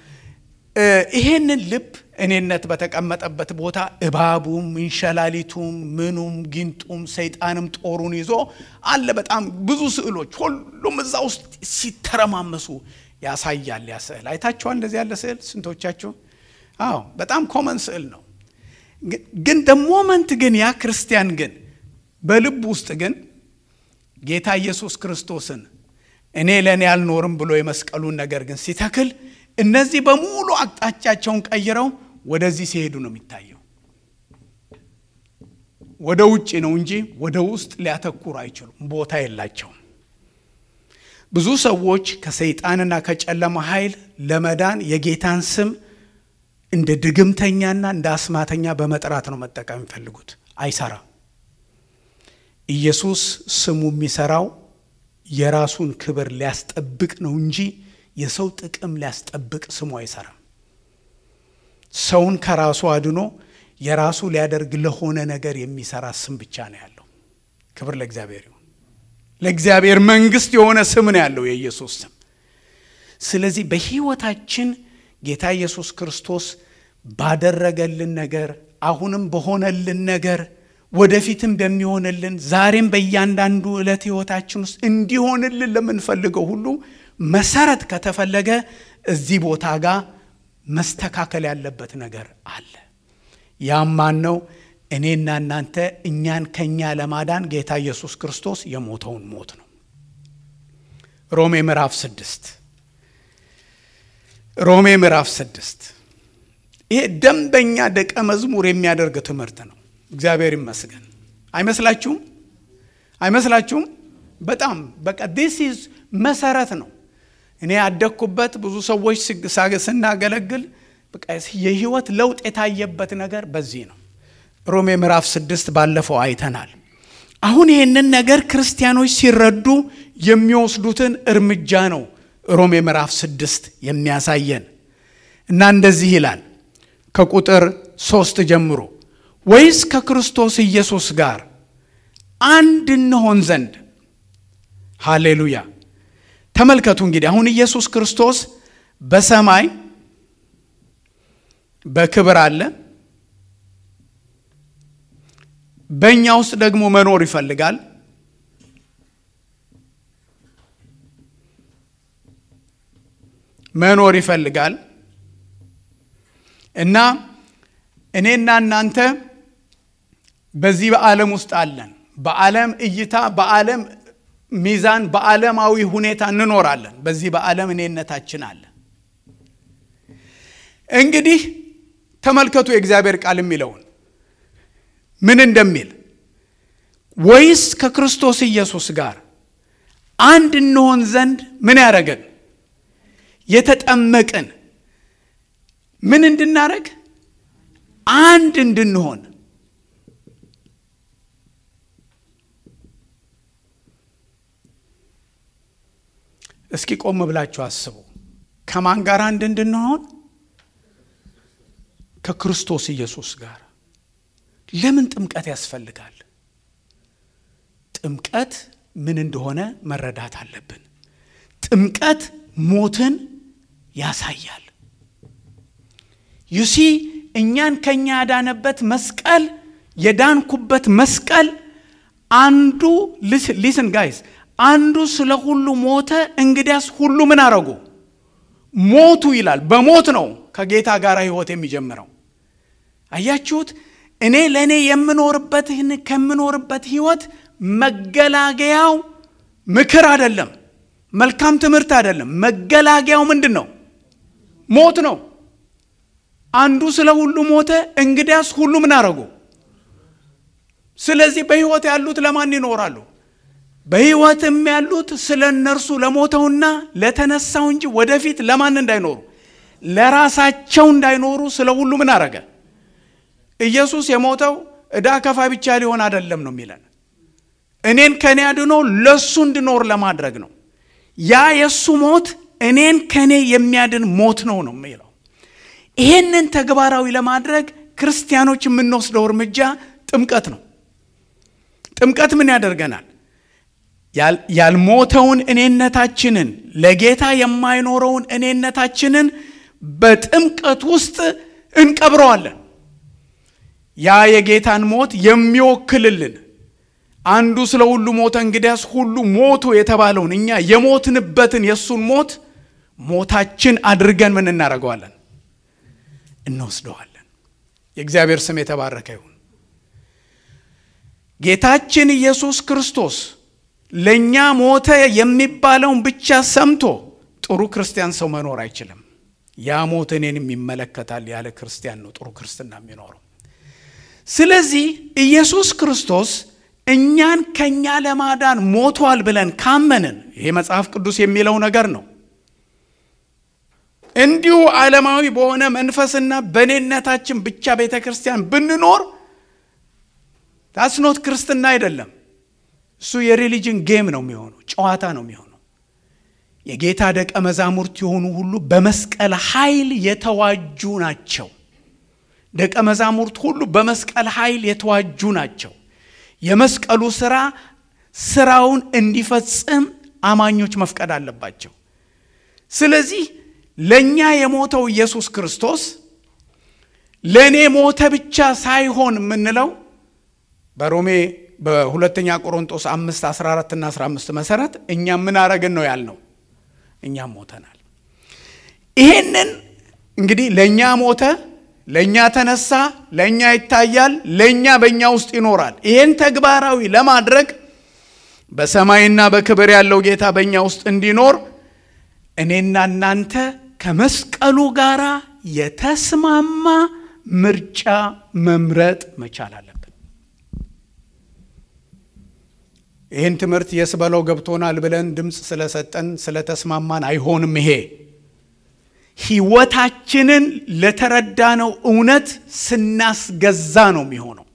ይሄንን ልብ እኔነት በተቀመጠበት ቦታ እባቡም እንሸላሊቱም ምኑም ጊንጡም ሰይጣንም ጦሩን ይዞ አለ። በጣም ብዙ ስዕሎች ሁሉም እዛ ውስጥ ሲተረማመሱ ያሳያል። ያ ስዕል አይታችኋል? እንደዚህ ያለ ስዕል ስንቶቻችሁ? አዎ፣ በጣም ኮመን ስዕል ነው። ግን ደሞመንት ግን ያ ክርስቲያን ግን በልብ ውስጥ ግን ጌታ ኢየሱስ ክርስቶስን እኔ ለእኔ አልኖርም ብሎ የመስቀሉን ነገር ግን ሲተክል እነዚህ በሙሉ አቅጣጫቸውን ቀይረው ወደዚህ ሲሄዱ ነው የሚታየው። ወደ ውጭ ነው እንጂ ወደ ውስጥ ሊያተኩሩ አይችሉም፣ ቦታ የላቸውም። ብዙ ሰዎች ከሰይጣንና ከጨለማ ኃይል ለመዳን የጌታን ስም እንደ ድግምተኛና እንደ አስማተኛ በመጥራት ነው መጠቀም የሚፈልጉት። አይሰራም። ኢየሱስ ስሙ የሚሰራው የራሱን ክብር ሊያስጠብቅ ነው እንጂ የሰው ጥቅም ሊያስጠብቅ ስሙ አይሰራም። ሰውን ከራሱ አድኖ የራሱ ሊያደርግ ለሆነ ነገር የሚሰራ ስም ብቻ ነው ያለው። ክብር ለእግዚአብሔር ይሁን። ለእግዚአብሔር መንግሥት የሆነ ስም ነው ያለው የኢየሱስ ስም። ስለዚህ በሕይወታችን ጌታ ኢየሱስ ክርስቶስ ባደረገልን ነገር፣ አሁንም በሆነልን ነገር፣ ወደፊትም በሚሆንልን ዛሬም በእያንዳንዱ ዕለት ሕይወታችን ውስጥ እንዲሆንልን ለምንፈልገው ሁሉ መሰረት ከተፈለገ እዚህ ቦታ ጋር መስተካከል ያለበት ነገር አለ። ያም ማን ነው? እኔና እናንተ እኛን ከኛ ለማዳን ጌታ ኢየሱስ ክርስቶስ የሞተውን ሞት ነው። ሮሜ ምዕራፍ ስድስት ሮሜ ምዕራፍ ስድስት ይሄ ደንበኛ ደቀ መዝሙር የሚያደርግ ትምህርት ነው። እግዚአብሔር ይመስገን። አይመስላችሁም? አይመስላችሁም? በጣም በቃ ዲስ ኢዝ መሰረት ነው። እኔ ያደግኩበት ብዙ ሰዎች ስናገለግል በቃ የህይወት ለውጥ የታየበት ነገር በዚህ ነው። ሮሜ ምዕራፍ ስድስት ባለፈው አይተናል። አሁን ይህንን ነገር ክርስቲያኖች ሲረዱ የሚወስዱትን እርምጃ ነው ሮሜ ምዕራፍ ስድስት የሚያሳየን እና እንደዚህ ይላል ከቁጥር ሶስት ጀምሮ ወይስ ከክርስቶስ ኢየሱስ ጋር አንድ እንሆን ዘንድ ሃሌሉያ ተመልከቱ እንግዲህ አሁን ኢየሱስ ክርስቶስ በሰማይ በክብር አለ። በእኛ ውስጥ ደግሞ መኖር ይፈልጋል። መኖር ይፈልጋል እና እኔና እናንተ በዚህ በዓለም ውስጥ አለን። በዓለም እይታ፣ በዓለም ሚዛን፣ በዓለማዊ ሁኔታ እንኖራለን። በዚህ በዓለም እኔነታችን አለ። እንግዲህ ተመልከቱ የእግዚአብሔር ቃል የሚለውን ምን እንደሚል ወይስ ከክርስቶስ ኢየሱስ ጋር አንድ እንሆን ዘንድ ምን ያደረገን የተጠመቅን ምን እንድናረግ አንድ እንድንሆን እስኪ ቆም ብላችሁ አስቡ። ከማን ጋር አንድ እንድንሆን? ከክርስቶስ ኢየሱስ ጋር። ለምን ጥምቀት ያስፈልጋል? ጥምቀት ምን እንደሆነ መረዳት አለብን። ጥምቀት ሞትን ያሳያል። ዩሲ እኛን ከኛ ያዳነበት መስቀል የዳንኩበት መስቀል አንዱ ሊስን ጋይስ አንዱ ስለ ሁሉ ሞተ፣ እንግዲያስ ሁሉ ምን አረጉ? ሞቱ ይላል። በሞት ነው ከጌታ ጋር ህይወት የሚጀምረው። አያችሁት? እኔ ለእኔ የምኖርበት ከምኖርበት ህይወት መገላገያው ምክር አይደለም፣ መልካም ትምህርት አይደለም። መገላገያው ምንድን ነው? ሞት ነው። አንዱ ስለ ሁሉ ሞተ፣ እንግዲያስ ሁሉ ምን አረጉ? ስለዚህ በህይወት ያሉት ለማን ይኖራሉ? በህይወትም ያሉት ስለ እነርሱ ለሞተውና ለተነሳው እንጂ ወደፊት ለማን እንዳይኖሩ ለራሳቸው እንዳይኖሩ ስለ ሁሉ ምን አረገ? ኢየሱስ የሞተው ዕዳ ከፋይ ብቻ ሊሆን አይደለም ነው የሚለን። እኔን ከኔ አድኖ ለሱ እንድኖር ለማድረግ ነው። ያ የእሱ ሞት እኔን ከኔ የሚያድን ሞት ነው ነው የሚለው። ይሄንን ተግባራዊ ለማድረግ ክርስቲያኖች የምንወስደው እርምጃ ጥምቀት ነው። ጥምቀት ምን ያደርገናል? ያልሞተውን እኔነታችንን ለጌታ የማይኖረውን እኔነታችንን በጥምቀት ውስጥ እንቀብረዋለን። ያ የጌታን ሞት የሚወክልልን አንዱ ስለ ሁሉ ሞተ፣ እንግዲያስ ሁሉ ሞቱ የተባለውን እኛ የሞትንበትን የእሱን ሞት ሞታችን አድርገን ምን እናደርገዋለን? እንወስደዋለን። የእግዚአብሔር ስም የተባረከ ይሁን። ጌታችን ኢየሱስ ክርስቶስ ለእኛ ሞተ የሚባለውን ብቻ ሰምቶ ጥሩ ክርስቲያን ሰው መኖር አይችልም። ያ ሞት እኔንም ይመለከታል ያለ ክርስቲያን ነው ጥሩ ክርስትና የሚኖረው። ስለዚህ ኢየሱስ ክርስቶስ እኛን ከኛ ለማዳን ሞቷል ብለን ካመንን ይሄ መጽሐፍ ቅዱስ የሚለው ነገር ነው። እንዲሁ ዓለማዊ በሆነ መንፈስና በእኔነታችን ብቻ ቤተ ክርስቲያን ብንኖር ታስኖት ክርስትና አይደለም። እሱ የሪሊጅን ጌም ነው የሚሆነው፣ ጨዋታ ነው የሚሆነው። የጌታ ደቀ መዛሙርት የሆኑ ሁሉ በመስቀል ኃይል የተዋጁ ናቸው። ደቀ መዛሙርት ሁሉ በመስቀል ኃይል የተዋጁ ናቸው። የመስቀሉ ስራ ስራውን እንዲፈጽም አማኞች መፍቀድ አለባቸው። ስለዚህ ለእኛ የሞተው ኢየሱስ ክርስቶስ ለእኔ ሞተ ብቻ ሳይሆን የምንለው በሮሜ በሁለተኛ ቆሮንጦስ አምስት 14 እና 15 መሰረት እኛም ምን አረግን ነው ያልነው? እኛም ሞተናል። ይሄንን እንግዲህ ለእኛ ሞተ፣ ለእኛ ተነሳ፣ ለእኛ ይታያል፣ ለእኛ በእኛ ውስጥ ይኖራል። ይሄን ተግባራዊ ለማድረግ በሰማይና በክብር ያለው ጌታ በእኛ ውስጥ እንዲኖር እኔና እናንተ ከመስቀሉ ጋር የተስማማ ምርጫ መምረጥ መቻል አለብን። ይህን ትምህርት የስበለው ገብቶናል ብለን ድምፅ ስለሰጠን ስለተስማማን አይሆንም። ይሄ ሕይወታችንን ለተረዳነው እውነት ስናስገዛ ነው የሚሆነው።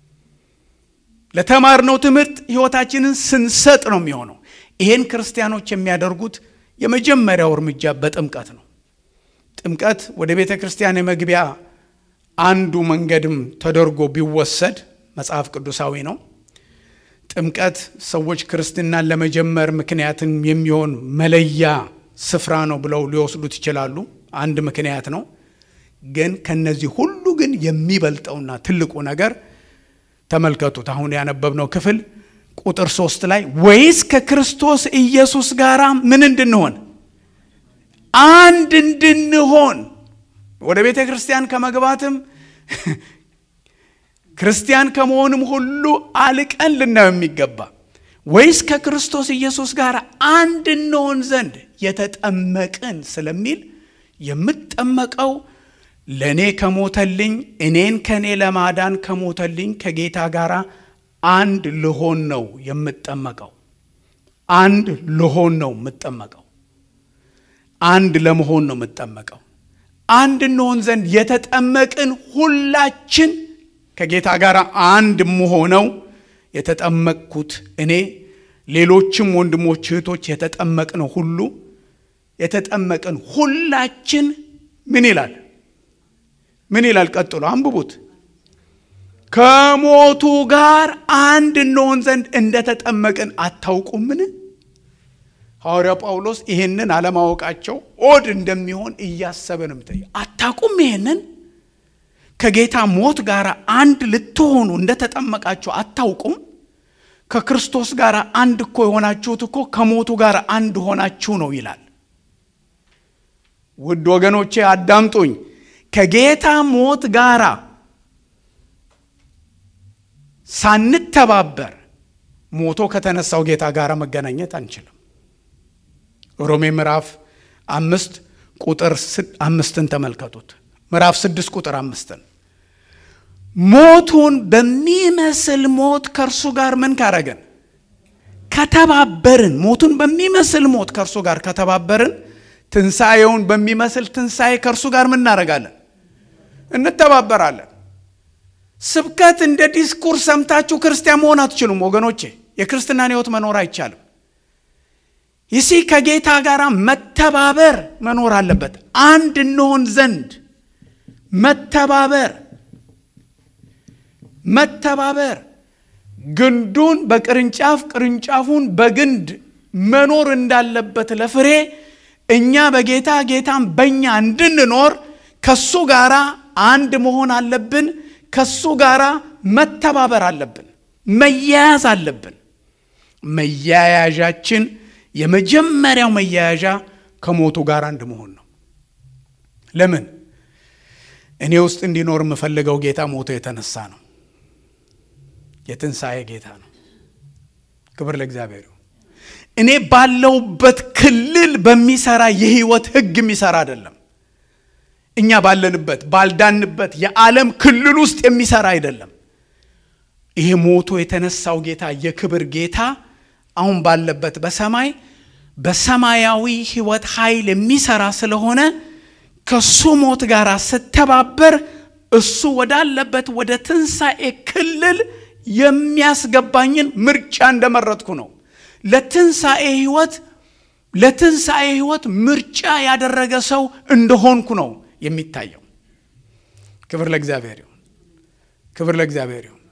ለተማርነው ትምህርት ሕይወታችንን ስንሰጥ ነው የሚሆነው። ይሄን ክርስቲያኖች የሚያደርጉት የመጀመሪያው እርምጃ በጥምቀት ነው። ጥምቀት ወደ ቤተ ክርስቲያን የመግቢያ አንዱ መንገድም ተደርጎ ቢወሰድ መጽሐፍ ቅዱሳዊ ነው። ጥምቀት ሰዎች ክርስትናን ለመጀመር ምክንያትን የሚሆን መለያ ስፍራ ነው ብለው ሊወስዱት ይችላሉ። አንድ ምክንያት ነው። ግን ከነዚህ ሁሉ ግን የሚበልጠውና ትልቁ ነገር ተመልከቱት። አሁን ያነበብነው ክፍል ቁጥር ሶስት ላይ ወይስ ከክርስቶስ ኢየሱስ ጋር ምን እንድንሆን አንድ እንድንሆን ወደ ቤተ ክርስቲያን ከመግባትም ክርስቲያን ከመሆንም ሁሉ አልቀን ልናየው የሚገባ ወይስ ከክርስቶስ ኢየሱስ ጋር አንድ እንሆን ዘንድ የተጠመቅን ስለሚል የምጠመቀው ለእኔ ከሞተልኝ እኔን ከእኔ ለማዳን ከሞተልኝ ከጌታ ጋር አንድ ልሆን ነው የምጠመቀው። አንድ ልሆን ነው የምጠመቀው። አንድ ለመሆን ነው የምጠመቀው። አንድ እንሆን ዘንድ የተጠመቅን ሁላችን ከጌታ ጋር አንድ የምሆነው የተጠመቅኩት እኔ ሌሎችም ወንድሞች እህቶች የተጠመቅነው ሁሉ የተጠመቅን ሁላችን ምን ይላል? ምን ይላል? ቀጥሎ አንብቡት። ከሞቱ ጋር አንድ እንሆን ዘንድ እንደተጠመቅን አታውቁምን? ሐዋርያው ጳውሎስ ይህንን አለማወቃቸው ኦድ እንደሚሆን እያሰበ ነው። አታውቁም? ይህንን ከጌታ ሞት ጋር አንድ ልትሆኑ እንደተጠመቃችሁ አታውቁም? ከክርስቶስ ጋር አንድ እኮ የሆናችሁት እኮ ከሞቱ ጋር አንድ ሆናችሁ ነው ይላል። ውድ ወገኖቼ አዳምጡኝ። ከጌታ ሞት ጋር ሳንተባበር ሞቶ ከተነሳው ጌታ ጋር መገናኘት አንችልም። ሮሜ ምዕራፍ አምስት ቁጥር አምስትን ተመልከቱት። ምዕራፍ ስድስት ቁጥር አምስትን ሞቱን በሚመስል ሞት ከእርሱ ጋር ምን ካረገን ከተባበርን፣ ሞቱን በሚመስል ሞት ከእርሱ ጋር ከተባበርን፣ ትንሣኤውን በሚመስል ትንሣኤ ከእርሱ ጋር ምን እናደርጋለን? እንተባበራለን። ስብከት እንደ ዲስኩርስ ሰምታችሁ ክርስቲያን መሆን አትችሉም ወገኖቼ። የክርስትናን ሕይወት መኖር አይቻልም። ይሲ ከጌታ ጋር መተባበር መኖር አለበት። አንድ እንሆን ዘንድ መተባበር መተባበር ግንዱን በቅርንጫፍ ቅርንጫፉን በግንድ መኖር እንዳለበት ለፍሬ እኛ በጌታ ጌታም በእኛ እንድንኖር ከሱ ጋር አንድ መሆን አለብን። ከሱ ጋር መተባበር አለብን። መያያዝ አለብን። መያያዣችን የመጀመሪያው መያያዣ ከሞቱ ጋር አንድ መሆን ነው። ለምን? እኔ ውስጥ እንዲኖር የምፈልገው ጌታ ሞቶ የተነሳ ነው። የትንሣኤ ጌታ ነው። ክብር ለእግዚአብሔር ይሁን። እኔ ባለውበት ክልል በሚሰራ የህይወት ህግ የሚሰራ አይደለም። እኛ ባለንበት ባልዳንበት የዓለም ክልል ውስጥ የሚሰራ አይደለም። ይሄ ሞቶ የተነሳው ጌታ የክብር ጌታ አሁን ባለበት በሰማይ በሰማያዊ ህይወት ኃይል የሚሰራ ስለሆነ ከሱ ሞት ጋር ስተባበር እሱ ወዳለበት ወደ ትንሣኤ ክልል የሚያስገባኝን ምርጫ እንደመረጥኩ ነው። ለትንሣኤ ህይወት ለትንሣኤ ህይወት ምርጫ ያደረገ ሰው እንደሆንኩ ነው የሚታየው። ክብር ለእግዚአብሔር ይሁን። ክብር ለእግዚአብሔር ይሁን።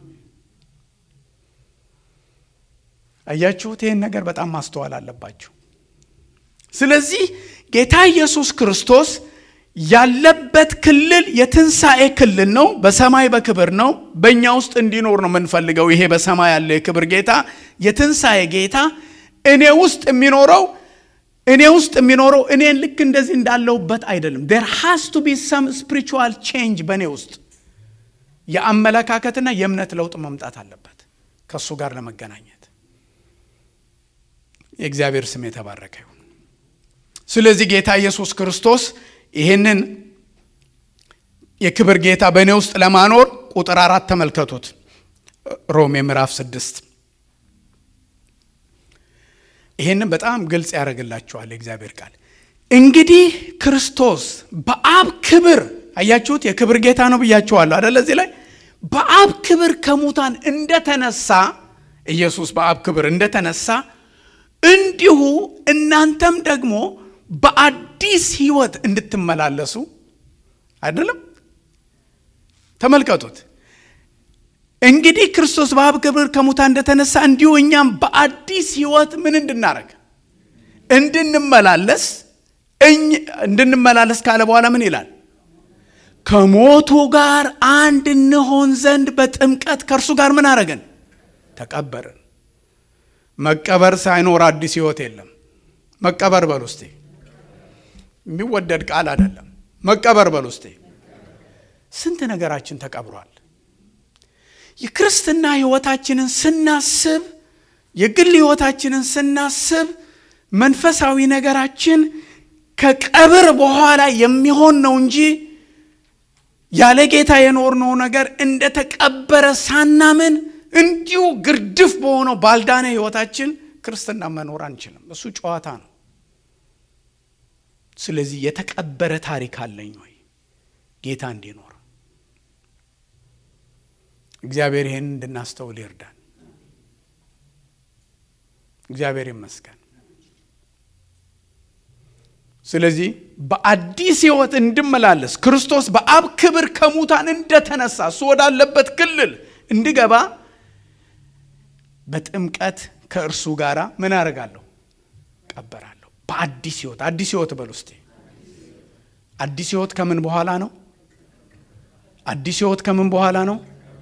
አያችሁት? ይህን ነገር በጣም ማስተዋል አለባችሁ። ስለዚህ ጌታ ኢየሱስ ክርስቶስ ያለበት ክልል የትንሣኤ ክልል ነው። በሰማይ በክብር ነው። በእኛ ውስጥ እንዲኖር ነው የምንፈልገው። ይሄ በሰማይ ያለ የክብር ጌታ የትንሣኤ ጌታ እኔ ውስጥ የሚኖረው እኔ ውስጥ የሚኖረው እኔን ልክ እንደዚህ እንዳለሁበት አይደለም። ዴር ሃስ ቱ ቢ ሰም ስፒሪቹዋል ቼንጅ በእኔ ውስጥ የአመለካከትና የእምነት ለውጥ መምጣት አለበት ከእሱ ጋር ለመገናኘት። የእግዚአብሔር ስም የተባረከ ይሁን። ስለዚህ ጌታ ኢየሱስ ክርስቶስ ይህንን የክብር ጌታ በእኔ ውስጥ ለማኖር ቁጥር አራት ተመልከቱት። ሮሜ ምዕራፍ ስድስት ይህንን በጣም ግልጽ ያደርግላችኋል የእግዚአብሔር ቃል። እንግዲህ ክርስቶስ በአብ ክብር አያችሁት፣ የክብር ጌታ ነው ብያችኋለሁ አደለ? እዚህ ላይ በአብ ክብር ከሙታን እንደተነሳ ኢየሱስ በአብ ክብር እንደተነሳ እንዲሁ እናንተም ደግሞ በአዲስ ሕይወት እንድትመላለሱ አይደለም። ተመልከቱት። እንግዲህ ክርስቶስ በአብ ክብር ከሙታን እንደተነሳ እንዲሁ እኛም በአዲስ ሕይወት ምን እንድናረግ እንድንመላለስ እንድንመላለስ ካለ በኋላ ምን ይላል? ከሞቱ ጋር አንድ እንሆን ዘንድ በጥምቀት ከእርሱ ጋር ምን አረገን? ተቀበርን። መቀበር ሳይኖር አዲስ ሕይወት የለም። መቀበር በል ውስጤ የሚወደድ ቃል አይደለም። መቀበር በል ውስጤ ስንት ነገራችን ተቀብሯል። የክርስትና ሕይወታችንን ስናስብ የግል ሕይወታችንን ስናስብ መንፈሳዊ ነገራችን ከቀብር በኋላ የሚሆን ነው እንጂ ያለ ጌታ የኖርነው ነገር እንደተቀበረ ሳናምን እንዲሁ ግርድፍ በሆነው ባልዳነ ሕይወታችን ክርስትና መኖር አንችልም። እሱ ጨዋታ ነው። ስለዚህ የተቀበረ ታሪክ አለኝ ወይ ጌታ እንዲኖር እግዚአብሔር ይህን እንድናስተውል ይርዳን። እግዚአብሔር ይመስገን። ስለዚህ በአዲስ ሕይወት እንድመላለስ ክርስቶስ በአብ ክብር ከሙታን እንደተነሳ እሱ ወዳለበት ክልል እንድገባ በጥምቀት ከእርሱ ጋር ምን አደርጋለሁ? ቀበራለሁ። በአዲስ ሕይወት አዲስ ሕይወት በል ውስጤ አዲስ ሕይወት ከምን በኋላ ነው? አዲስ ሕይወት ከምን በኋላ ነው?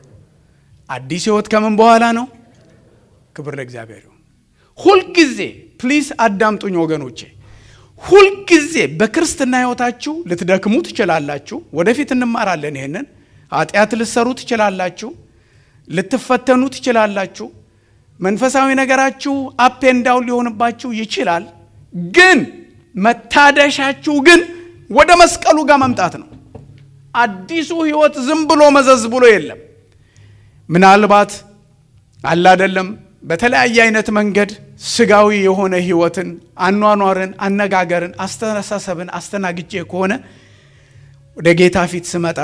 አዲስ ሕይወት ከምን በኋላ ነው? ክብር ለእግዚአብሔር ይሁን። ሁልጊዜ ፕሊስ አዳምጡኝ ወገኖቼ፣ ሁልጊዜ በክርስትና ሕይወታችሁ ልትደክሙ ትችላላችሁ። ወደፊት እንማራለን ይሄንን። ኃጢአት ልትሰሩ ትችላላችሁ። ልትፈተኑ ትችላላችሁ። መንፈሳዊ ነገራችሁ አፕ ኤንድ ዳውን ሊሆንባችሁ ይችላል። ግን መታደሻችሁ ግን ወደ መስቀሉ ጋር መምጣት ነው። አዲሱ ሕይወት ዝም ብሎ መዘዝ ብሎ የለም። ምናልባት አለ አይደለም በተለያየ አይነት መንገድ ስጋዊ የሆነ ህይወትን፣ አኗኗርን፣ አነጋገርን፣ አስተሳሰብን አስተናግጄ ከሆነ ወደ ጌታ ፊት ስመጣ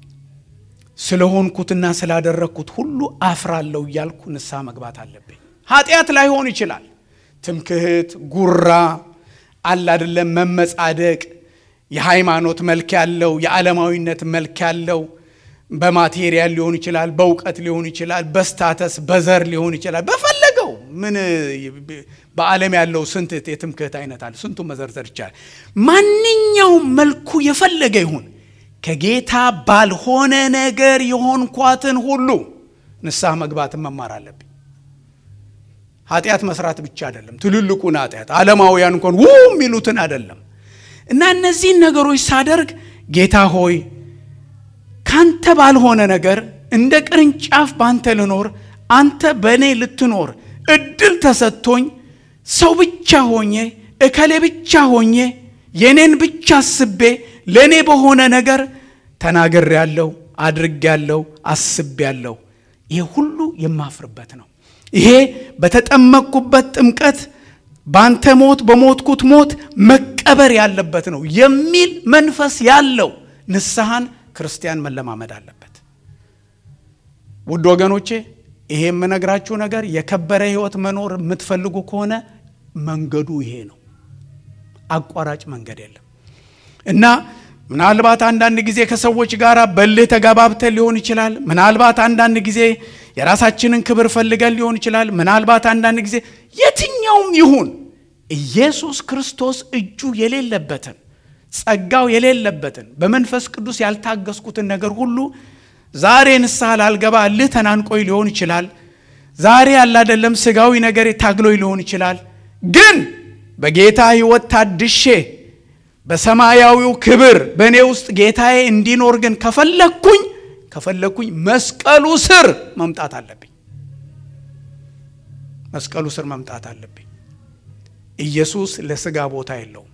ስለሆንኩትና ስላደረግኩት ሁሉ አፍራለሁ እያልኩ ንስሐ መግባት አለብኝ። ኃጢአት ላይሆን ይችላል። ትምክህት፣ ጉራ አለ አይደለም መመጻደቅ፣ የሃይማኖት መልክ ያለው የዓለማዊነት መልክ ያለው በማቴሪያል ሊሆን ይችላል፣ በእውቀት ሊሆን ይችላል፣ በስታተስ በዘር ሊሆን ይችላል። በፈለገው ምን በዓለም ያለው ስንት የትምክህት አይነት አለ፣ ስንቱ መዘርዘር ይቻላል። ማንኛውም መልኩ የፈለገ ይሁን ከጌታ ባልሆነ ነገር የሆንኳትን ሁሉ ንስሐ መግባትን መማር አለብኝ። ኃጢአት መስራት ብቻ አይደለም፣ ትልልቁን ኃጢአት ዓለማውያን እንኳን ው የሚሉትን አይደለም። እና እነዚህን ነገሮች ሳደርግ ጌታ ሆይ ካንተ ባልሆነ ነገር እንደ ቅርንጫፍ ባንተ ልኖር፣ አንተ በእኔ ልትኖር እድል ተሰጥቶኝ ሰው ብቻ ሆኜ እከሌ ብቻ ሆኜ የኔን ብቻ አስቤ ለእኔ በሆነ ነገር ተናግሬያለሁ፣ አድርጌያለሁ፣ አስቤያለሁ። ይሄ ሁሉ የማፍርበት ነው። ይሄ በተጠመቅኩበት ጥምቀት በአንተ ሞት በሞትኩት ሞት መቀበር ያለበት ነው የሚል መንፈስ ያለው ንስሐን ክርስቲያን መለማመድ አለበት። ውድ ወገኖቼ ይሄ የምነግራችሁ ነገር የከበረ ሕይወት መኖር የምትፈልጉ ከሆነ መንገዱ ይሄ ነው። አቋራጭ መንገድ የለም እና ምናልባት አንዳንድ ጊዜ ከሰዎች ጋር በልህ ተጋባብተን ሊሆን ይችላል። ምናልባት አንዳንድ ጊዜ የራሳችንን ክብር ፈልገን ሊሆን ይችላል። ምናልባት አንዳንድ ጊዜ የትኛውም ይሁን ኢየሱስ ክርስቶስ እጁ የሌለበትን ጸጋው የሌለበትን በመንፈስ ቅዱስ ያልታገስኩትን ነገር ሁሉ ዛሬ ንስሐ ላልገባ እልህ ተናንቆይ ሊሆን ይችላል። ዛሬ ያላደለም ስጋዊ ነገር ታግሎኝ ሊሆን ይችላል። ግን በጌታ ሕይወት ታድሼ በሰማያዊው ክብር በእኔ ውስጥ ጌታዬ እንዲኖር ግን ከፈለግኩኝ ከፈለግኩኝ መስቀሉ ስር መምጣት አለብኝ። መስቀሉ ስር መምጣት አለብኝ። ኢየሱስ ለስጋ ቦታ የለውም።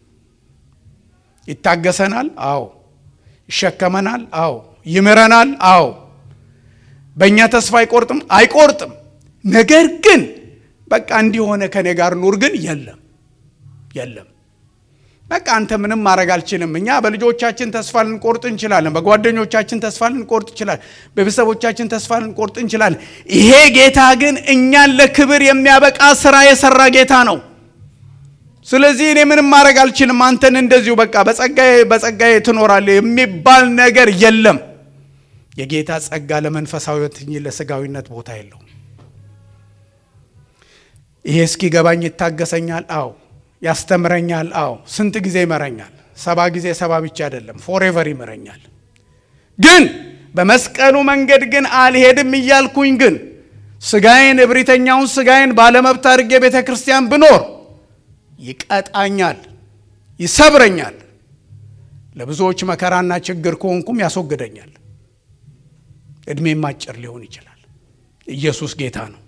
ይታገሰናል። አዎ። ይሸከመናል። አዎ። ይምረናል። አዎ። በእኛ ተስፋ አይቆርጥም አይቆርጥም። ነገር ግን በቃ እንዲሆነ ከኔ ጋር ኑር ግን የለም የለም። በቃ አንተ ምንም ማድረግ አልችልም። እኛ በልጆቻችን ተስፋ ልንቆርጥ እንችላለን። በጓደኞቻችን ተስፋ ልንቆርጥ እንችላለን። በቤተሰቦቻችን ተስፋ ልንቆርጥ እንችላለን። ይሄ ጌታ ግን እኛን ለክብር የሚያበቃ ስራ የሰራ ጌታ ነው። ስለዚህ እኔ ምንም ማድረግ አልችልም፣ አንተን እንደዚሁ በቃ በጸጋዬ በጸጋዬ ትኖራለህ የሚባል ነገር የለም። የጌታ ጸጋ ለመንፈሳዊነት እንጂ ለስጋዊነት ቦታ የለውም። ይሄ እስኪገባኝ ይታገሰኛል። አዎ ያስተምረኛል። አዎ ስንት ጊዜ ይመረኛል? ሰባ ጊዜ ሰባ ብቻ አይደለም፣ ፎሬቨር ይመረኛል። ግን በመስቀሉ መንገድ ግን አልሄድም እያልኩኝ ግን ስጋዬን እብሪተኛውን ስጋዬን ባለመብት አድርጌ ቤተ ክርስቲያን ብኖር ይቀጣኛል፣ ይሰብረኛል። ለብዙዎች መከራና ችግር ከሆንኩም ያስወግደኛል። ዕድሜም አጭር ሊሆን ይችላል። ኢየሱስ ጌታ ነው።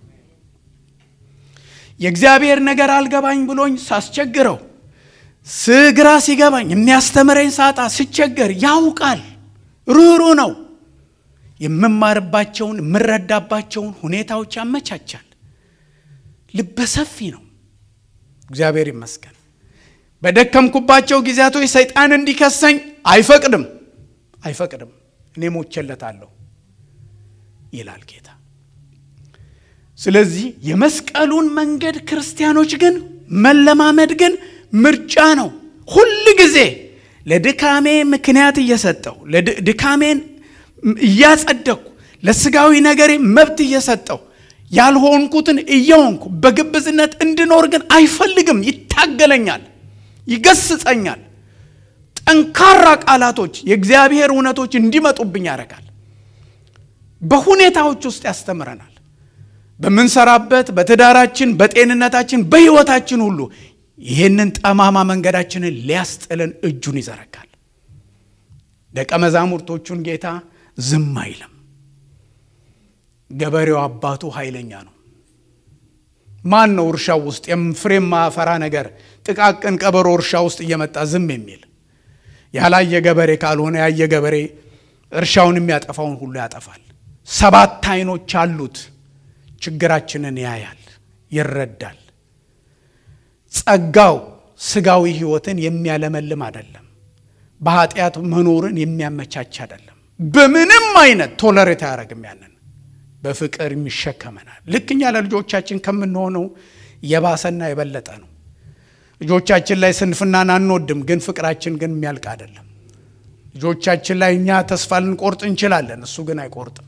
የእግዚአብሔር ነገር አልገባኝ ብሎኝ ሳስቸግረው ስግራ ሲገባኝ የሚያስተምረኝ ሳጣ ስቸገር ያውቃል። ርኅሩ ነው። የምማርባቸውን የምረዳባቸውን ሁኔታዎች ያመቻቻል። ልበሰፊ ነው። እግዚአብሔር ይመስገን። በደከምኩባቸው ጊዜያቶች ሰይጣን እንዲከሰኝ አይፈቅድም አይፈቅድም። እኔ ሞቼለታለሁ ይላል ጌታ። ስለዚህ የመስቀሉን መንገድ ክርስቲያኖች ግን መለማመድ ግን ምርጫ ነው። ሁል ጊዜ ለድካሜ ምክንያት እየሰጠው ድካሜን እያጸደቅኩ ለስጋዊ ነገሬ መብት እየሰጠው ያልሆንኩትን እየሆንኩ በግብዝነት እንድኖር ግን አይፈልግም። ይታገለኛል፣ ይገስጸኛል። ጠንካራ ቃላቶች፣ የእግዚአብሔር እውነቶች እንዲመጡብኝ ያደርጋል። በሁኔታዎች ውስጥ ያስተምረናል። በምንሰራበት፣ በትዳራችን፣ በጤንነታችን፣ በሕይወታችን ሁሉ ይህንን ጠማማ መንገዳችንን ሊያስጥለን እጁን ይዘረጋል። ደቀ መዛሙርቶቹን ጌታ ዝም አይልም። ገበሬው አባቱ ኃይለኛ ነው። ማን ነው እርሻው ውስጥ ፍሬ የማያፈራ ነገር ጥቃቅን ቀበሮ እርሻ ውስጥ እየመጣ ዝም የሚል? ያላየ ገበሬ ካልሆነ ያየ ገበሬ እርሻውን የሚያጠፋውን ሁሉ ያጠፋል። ሰባት ዓይኖች አሉት። ችግራችንን ያያል፣ ይረዳል። ጸጋው ስጋዊ ሕይወትን የሚያለመልም አይደለም። በኃጢአት መኖርን የሚያመቻች አይደለም። በምንም አይነት ቶለሬት አያደርግም። ያንን በፍቅር የሚሸከመናል። ልክ እኛ ለልጆቻችን ከምንሆነው የባሰና የበለጠ ነው። ልጆቻችን ላይ ስንፍናን አንወድም፣ ግን ፍቅራችን ግን የሚያልቅ አይደለም። ልጆቻችን ላይ እኛ ተስፋ ልንቆርጥ እንችላለን፣ እሱ ግን አይቆርጥም።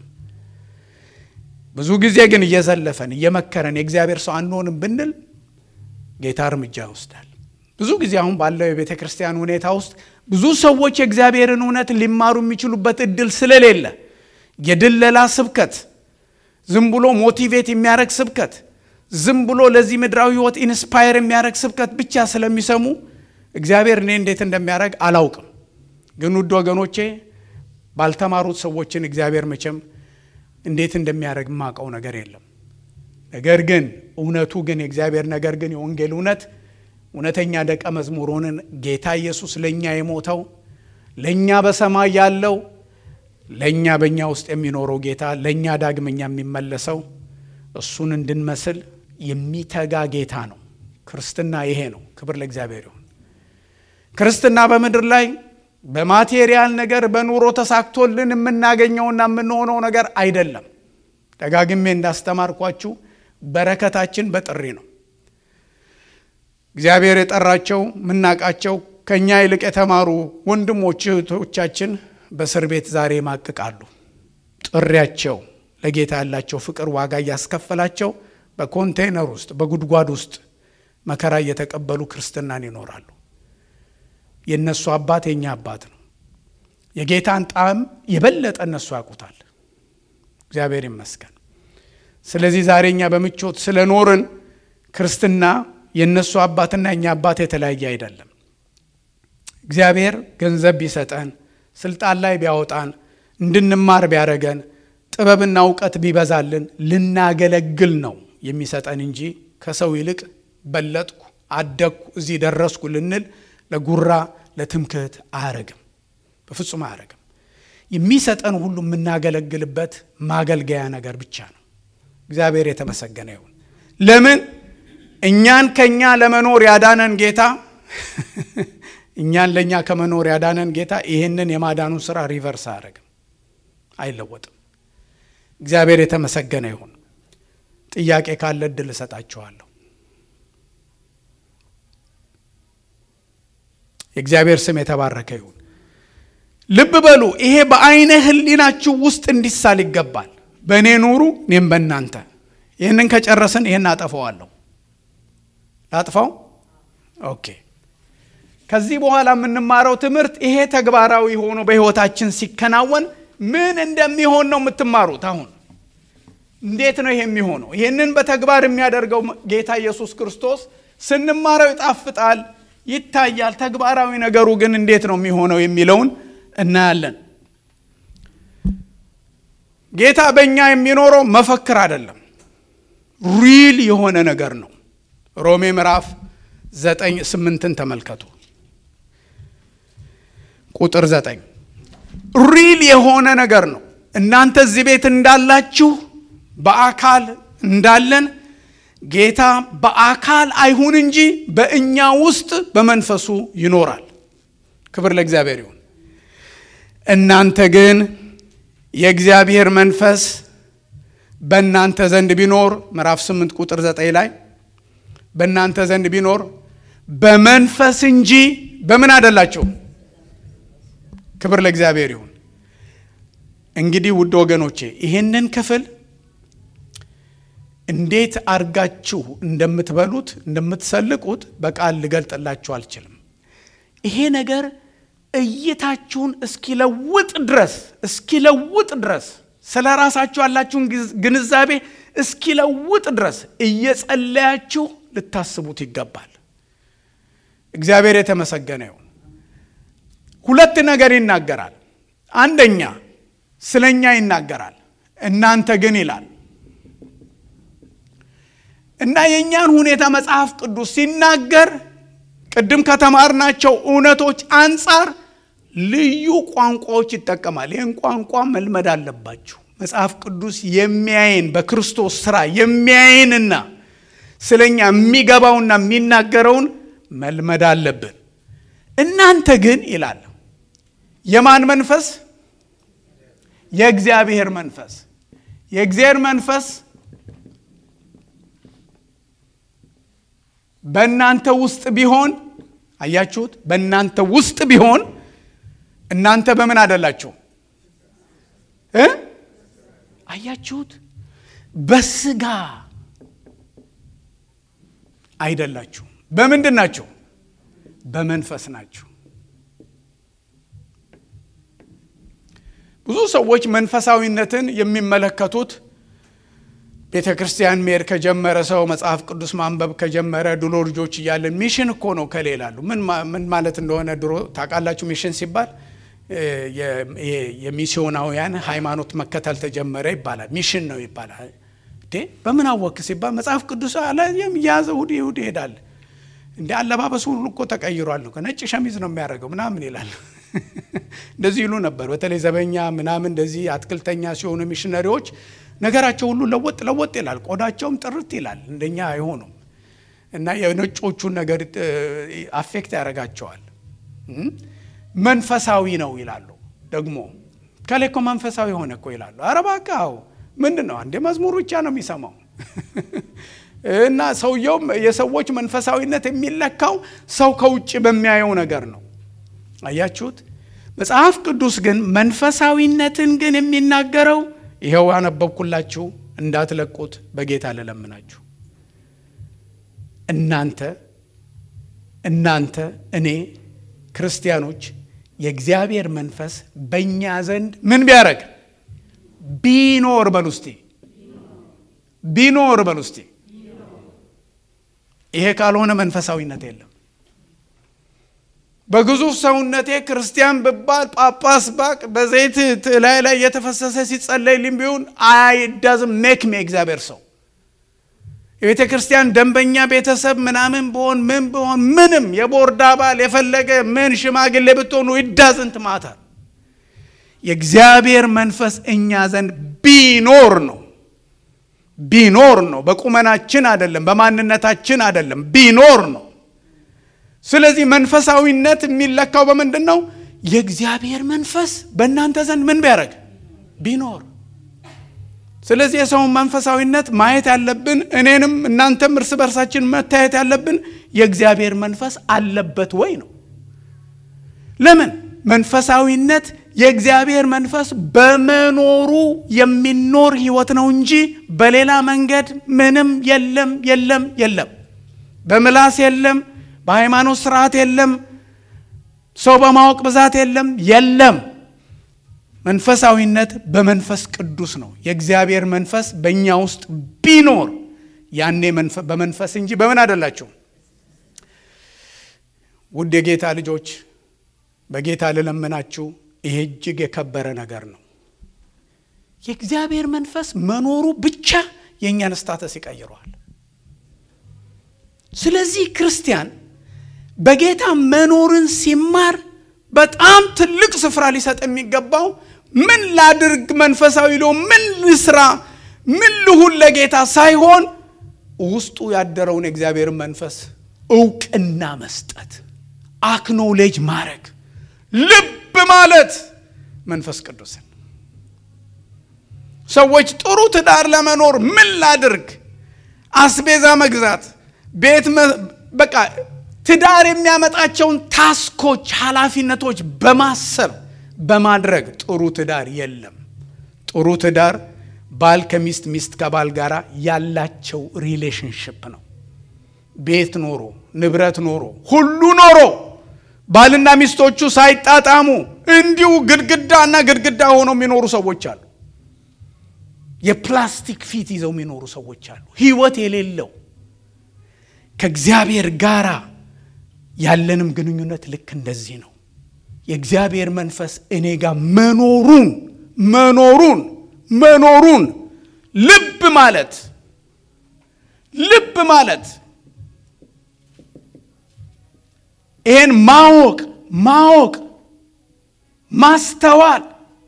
ብዙ ጊዜ ግን እየዘለፈን እየመከረን የእግዚአብሔር ሰው አንሆንም ብንል ጌታ እርምጃ ይወስዳል። ብዙ ጊዜ አሁን ባለው የቤተ ክርስቲያን ሁኔታ ውስጥ ብዙ ሰዎች የእግዚአብሔርን እውነት ሊማሩ የሚችሉበት እድል ስለሌለ የድለላ ስብከት፣ ዝም ብሎ ሞቲቬት የሚያደርግ ስብከት፣ ዝም ብሎ ለዚህ ምድራዊ ሕይወት ኢንስፓየር የሚያደርግ ስብከት ብቻ ስለሚሰሙ እግዚአብሔር እኔ እንዴት እንደሚያደርግ አላውቅም። ግን ውድ ወገኖቼ ባልተማሩት ሰዎችን እግዚአብሔር መቼም እንዴት እንደሚያደርግ የማውቀው ነገር የለም። ነገር ግን እውነቱ ግን የእግዚአብሔር ነገር ግን የወንጌል እውነት እውነተኛ ደቀ መዝሙር ሆነን ጌታ ኢየሱስ ለእኛ የሞተው ለእኛ በሰማይ ያለው ለእኛ በእኛ ውስጥ የሚኖረው ጌታ ለእኛ ዳግመኛ የሚመለሰው እሱን እንድንመስል የሚተጋ ጌታ ነው። ክርስትና ይሄ ነው። ክብር ለእግዚአብሔር ይሁን። ክርስትና በምድር ላይ በማቴሪያል ነገር በኑሮ ተሳክቶልን የምናገኘውና የምንሆነው ነገር አይደለም። ደጋግሜ እንዳስተማርኳችሁ በረከታችን በጥሪ ነው። እግዚአብሔር የጠራቸው የምናውቃቸው ከእኛ ይልቅ የተማሩ ወንድሞች እህቶቻችን በእስር ቤት ዛሬ ይማቅቃሉ። ጥሪያቸው ለጌታ ያላቸው ፍቅር ዋጋ እያስከፈላቸው በኮንቴይነር ውስጥ በጉድጓድ ውስጥ መከራ እየተቀበሉ ክርስትናን ይኖራሉ። የእነሱ አባት የእኛ አባት ነው። የጌታን ጣዕም የበለጠ እነሱ ያውቁታል። እግዚአብሔር ይመስገን። ስለዚህ ዛሬ እኛ በምቾት ስለኖርን ክርስትና የእነሱ አባትና የእኛ አባት የተለያየ አይደለም። እግዚአብሔር ገንዘብ ቢሰጠን፣ ስልጣን ላይ ቢያወጣን፣ እንድንማር ቢያደረገን፣ ጥበብና እውቀት ቢበዛልን ልናገለግል ነው የሚሰጠን እንጂ ከሰው ይልቅ በለጥኩ፣ አደግኩ፣ እዚህ ደረስኩ ልንል ለጉራ ለትምክህት አያረግም። በፍጹም አያረግም። የሚሰጠን ሁሉ የምናገለግልበት ማገልገያ ነገር ብቻ ነው። እግዚአብሔር የተመሰገነ ይሁን። ለምን እኛን ከኛ ለመኖር ያዳነን ጌታ እኛን ለእኛ ከመኖር ያዳነን ጌታ ይህንን የማዳኑን ስራ ሪቨርስ አያደርግም፣ አይለወጥም። እግዚአብሔር የተመሰገነ ይሁን። ጥያቄ ካለ እድል እሰጣችኋለሁ። የእግዚአብሔር ስም የተባረከ ይሁን። ልብ በሉ፣ ይሄ በአይነ ህሊናችሁ ውስጥ እንዲሳል ይገባል። በእኔ ኑሩ፣ እኔም በእናንተ። ይህንን ከጨረስን ይህን አጠፋዋለሁ። ላጥፋው? ኦኬ። ከዚህ በኋላ የምንማረው ትምህርት ይሄ ተግባራዊ ሆኖ በህይወታችን ሲከናወን ምን እንደሚሆን ነው የምትማሩት። አሁን እንዴት ነው ይሄ የሚሆነው? ይህንን በተግባር የሚያደርገው ጌታ ኢየሱስ ክርስቶስ ስንማረው ይጣፍጣል፣ ይታያል። ተግባራዊ ነገሩ ግን እንዴት ነው የሚሆነው የሚለውን እናያለን። ጌታ በእኛ የሚኖረው መፈክር አይደለም፣ ሪል የሆነ ነገር ነው። ሮሜ ምዕራፍ ዘጠኝ ስምንትን ተመልከቱ። ቁጥር ዘጠኝ ሪል የሆነ ነገር ነው። እናንተ እዚህ ቤት እንዳላችሁ በአካል እንዳለን ጌታ በአካል አይሁን እንጂ በእኛ ውስጥ በመንፈሱ ይኖራል። ክብር ለእግዚአብሔር ይሁን። እናንተ ግን የእግዚአብሔር መንፈስ በእናንተ ዘንድ ቢኖር ምዕራፍ 8 ቁጥር 9 ላይ በእናንተ ዘንድ ቢኖር በመንፈስ እንጂ በምን አይደላችሁ። ክብር ለእግዚአብሔር ይሁን። እንግዲህ ውድ ወገኖቼ ይህንን ክፍል እንዴት አርጋችሁ እንደምትበሉት እንደምትሰልቁት በቃል ልገልጥላችሁ አልችልም። ይሄ ነገር እይታችሁን እስኪለውጥ ድረስ እስኪለውጥ ድረስ ስለ ራሳችሁ ያላችሁን ግንዛቤ እስኪለውጥ ድረስ እየጸለያችሁ ልታስቡት ይገባል። እግዚአብሔር የተመሰገነ ይሁን። ሁለት ነገር ይናገራል። አንደኛ ስለኛ ይናገራል። እናንተ ግን ይላል እና የእኛን ሁኔታ መጽሐፍ ቅዱስ ሲናገር ቅድም ከተማርናቸው እውነቶች አንጻር ልዩ ቋንቋዎች ይጠቀማል። ይህን ቋንቋ መልመድ አለባችሁ። መጽሐፍ ቅዱስ የሚያይን በክርስቶስ ስራ የሚያይንና ስለኛ የሚገባውና የሚናገረውን መልመድ አለብን። እናንተ ግን ይላል የማን መንፈስ? የእግዚአብሔር መንፈስ። የእግዚአብሔር መንፈስ በእናንተ ውስጥ ቢሆን አያችሁት? በእናንተ ውስጥ ቢሆን እናንተ በምን አደላችሁ እ አያችሁት? በስጋ አይደላችሁ። በምንድን ናችሁ? በመንፈስ ናችሁ። ብዙ ሰዎች መንፈሳዊነትን የሚመለከቱት ቤተ ክርስቲያን መሄድ ከጀመረ ሰው መጽሐፍ ቅዱስ ማንበብ ከጀመረ ድሮ ልጆች እያለን ሚሽን እኮ ነው ከሌላሉ ምን ማለት እንደሆነ ድሮ ታውቃላችሁ? ሚሽን ሲባል የሚስዮናውያን ሃይማኖት መከተል ተጀመረ ይባላል። ሚሽን ነው ይባላል። በምን አወክ ሲባል መጽሐፍ ቅዱስ አለ የያዘ እሑድ እሑድ ይሄዳል። እንደ አለባበሱ ሁሉ እኮ ተቀይሯል። ነጭ ሸሚዝ ነው የሚያደርገው ምናምን ይላል። እንደዚህ ይሉ ነበር። በተለይ ዘበኛ ምናምን እንደዚህ አትክልተኛ ሲሆኑ ሚሽነሪዎች ነገራቸው ሁሉ ለወጥ ለወጥ ይላል። ቆዳቸውም ጥርት ይላል። እንደኛ አይሆኑም እና የነጮቹን ነገር አፌክት ያደርጋቸዋል። መንፈሳዊ ነው ይላሉ። ደግሞ ከላይ እኮ መንፈሳዊ ሆነ እኮ ይላሉ። ኧረ እባክህ አዎ፣ ምንድን ነው አንዴ መዝሙር ብቻ ነው የሚሰማው እና ሰውየውም የሰዎች መንፈሳዊነት የሚለካው ሰው ከውጭ በሚያየው ነገር ነው። አያችሁት? መጽሐፍ ቅዱስ ግን መንፈሳዊነትን ግን የሚናገረው ይኸው ያነበብኩላችሁ እንዳትለቁት በጌታ ልለምናችሁ። እናንተ እናንተ እኔ ክርስቲያኖች የእግዚአብሔር መንፈስ በእኛ ዘንድ ምን ቢያደርግ ቢኖር በሉ እስቲ ቢኖር በሉ እስቲ። ይሄ ካልሆነ መንፈሳዊነት የለም። በግዙፍ ሰውነቴ ክርስቲያን ብባል ጳጳስ ባቅ በዘይት ላይ ላይ እየተፈሰሰ ሲጸለይልኝ ቢሆን አይዳዝም ሜክ ሜ እግዚአብሔር ሰው የቤተ ክርስቲያን ደንበኛ ቤተሰብ ምናምን ብሆን ምን ብሆን ምንም የቦርድ አባል የፈለገ ምን ሽማግሌ ብትሆኑ ይዳዝንት ማታ የእግዚአብሔር መንፈስ እኛ ዘንድ ቢኖር ነው ቢኖር ነው። በቁመናችን አይደለም፣ በማንነታችን አይደለም፣ ቢኖር ነው። ስለዚህ መንፈሳዊነት የሚለካው በምንድን ነው? የእግዚአብሔር መንፈስ በእናንተ ዘንድ ምን ቢያደርግ ቢኖር። ስለዚህ የሰውን መንፈሳዊነት ማየት ያለብን እኔንም እናንተም እርስ በርሳችን መታየት ያለብን የእግዚአብሔር መንፈስ አለበት ወይ ነው። ለምን መንፈሳዊነት የእግዚአብሔር መንፈስ በመኖሩ የሚኖር ህይወት ነው እንጂ በሌላ መንገድ ምንም የለም የለም የለም። በምላስ የለም፣ በሃይማኖት ስርዓት የለም፣ ሰው በማወቅ ብዛት የለም የለም። መንፈሳዊነት በመንፈስ ቅዱስ ነው። የእግዚአብሔር መንፈስ በእኛ ውስጥ ቢኖር ያኔ በመንፈስ እንጂ በምን አይደላቸው። ውድ የጌታ ልጆች በጌታ ልለምናችሁ ይሄ እጅግ የከበረ ነገር ነው። የእግዚአብሔር መንፈስ መኖሩ ብቻ የእኛን ስታተስ ይቀይረዋል። ስለዚህ ክርስቲያን በጌታ መኖርን ሲማር በጣም ትልቅ ስፍራ ሊሰጥ የሚገባው ምን ላድርግ መንፈሳዊ ለው ምን ልስራ ምን ልሁን ለጌታ ሳይሆን ውስጡ ያደረውን የእግዚአብሔርን መንፈስ እውቅና መስጠት፣ አክኖሌጅ ማድረግ፣ ልብ ማለት መንፈስ ቅዱስን ሰዎች ጥሩ ትዳር ለመኖር ምን ላድርግ፣ አስቤዛ መግዛት፣ ቤት በቃ ትዳር የሚያመጣቸውን ታስኮች፣ ኃላፊነቶች በማሰብ በማድረግ ጥሩ ትዳር የለም። ጥሩ ትዳር ባል ከሚስት ሚስት ከባል ጋር ያላቸው ሪሌሽንሽፕ ነው። ቤት ኖሮ ንብረት ኖሮ ሁሉ ኖሮ ባልና ሚስቶቹ ሳይጣጣሙ እንዲሁ ግድግዳና ግድግዳ ሆነው የሚኖሩ ሰዎች አሉ። የፕላስቲክ ፊት ይዘው የሚኖሩ ሰዎች አሉ። ሕይወት የሌለው ከእግዚአብሔር ጋራ ያለንም ግንኙነት ልክ እንደዚህ ነው። የእግዚአብሔር መንፈስ እኔ ጋር መኖሩን መኖሩን መኖሩን ልብ ማለት ልብ ማለት ይሄን ማወቅ ማወቅ ማስተዋል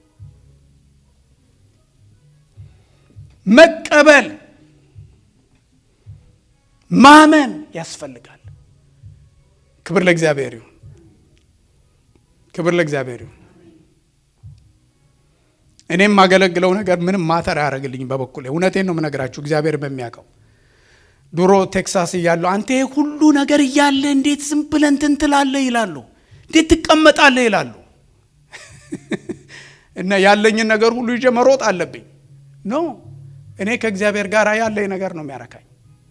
መቀበል ማመን ያስፈልጋል። ክብር ለእግዚአብሔር ይሁን። ክብር ለእግዚአብሔር ይሁን። እኔም የማገለግለው ነገር ምንም ማተር አያደርግልኝም በበኩሌ እውነቴን ነው የምነግራችሁ እግዚአብሔር በሚያውቀው ድሮ ቴክሳስ እያለሁ አንተ ሁሉ ነገር እያለ እንዴት ዝም ብለህ እንትን ትላለህ ይላሉ እንዴት ትቀመጣለህ ይላሉ እና ያለኝን ነገር ሁሉ ይዤ መሮጥ አለብኝ ኖ እኔ ከእግዚአብሔር ጋር ያለኝ ነገር ነው የሚያረካኝ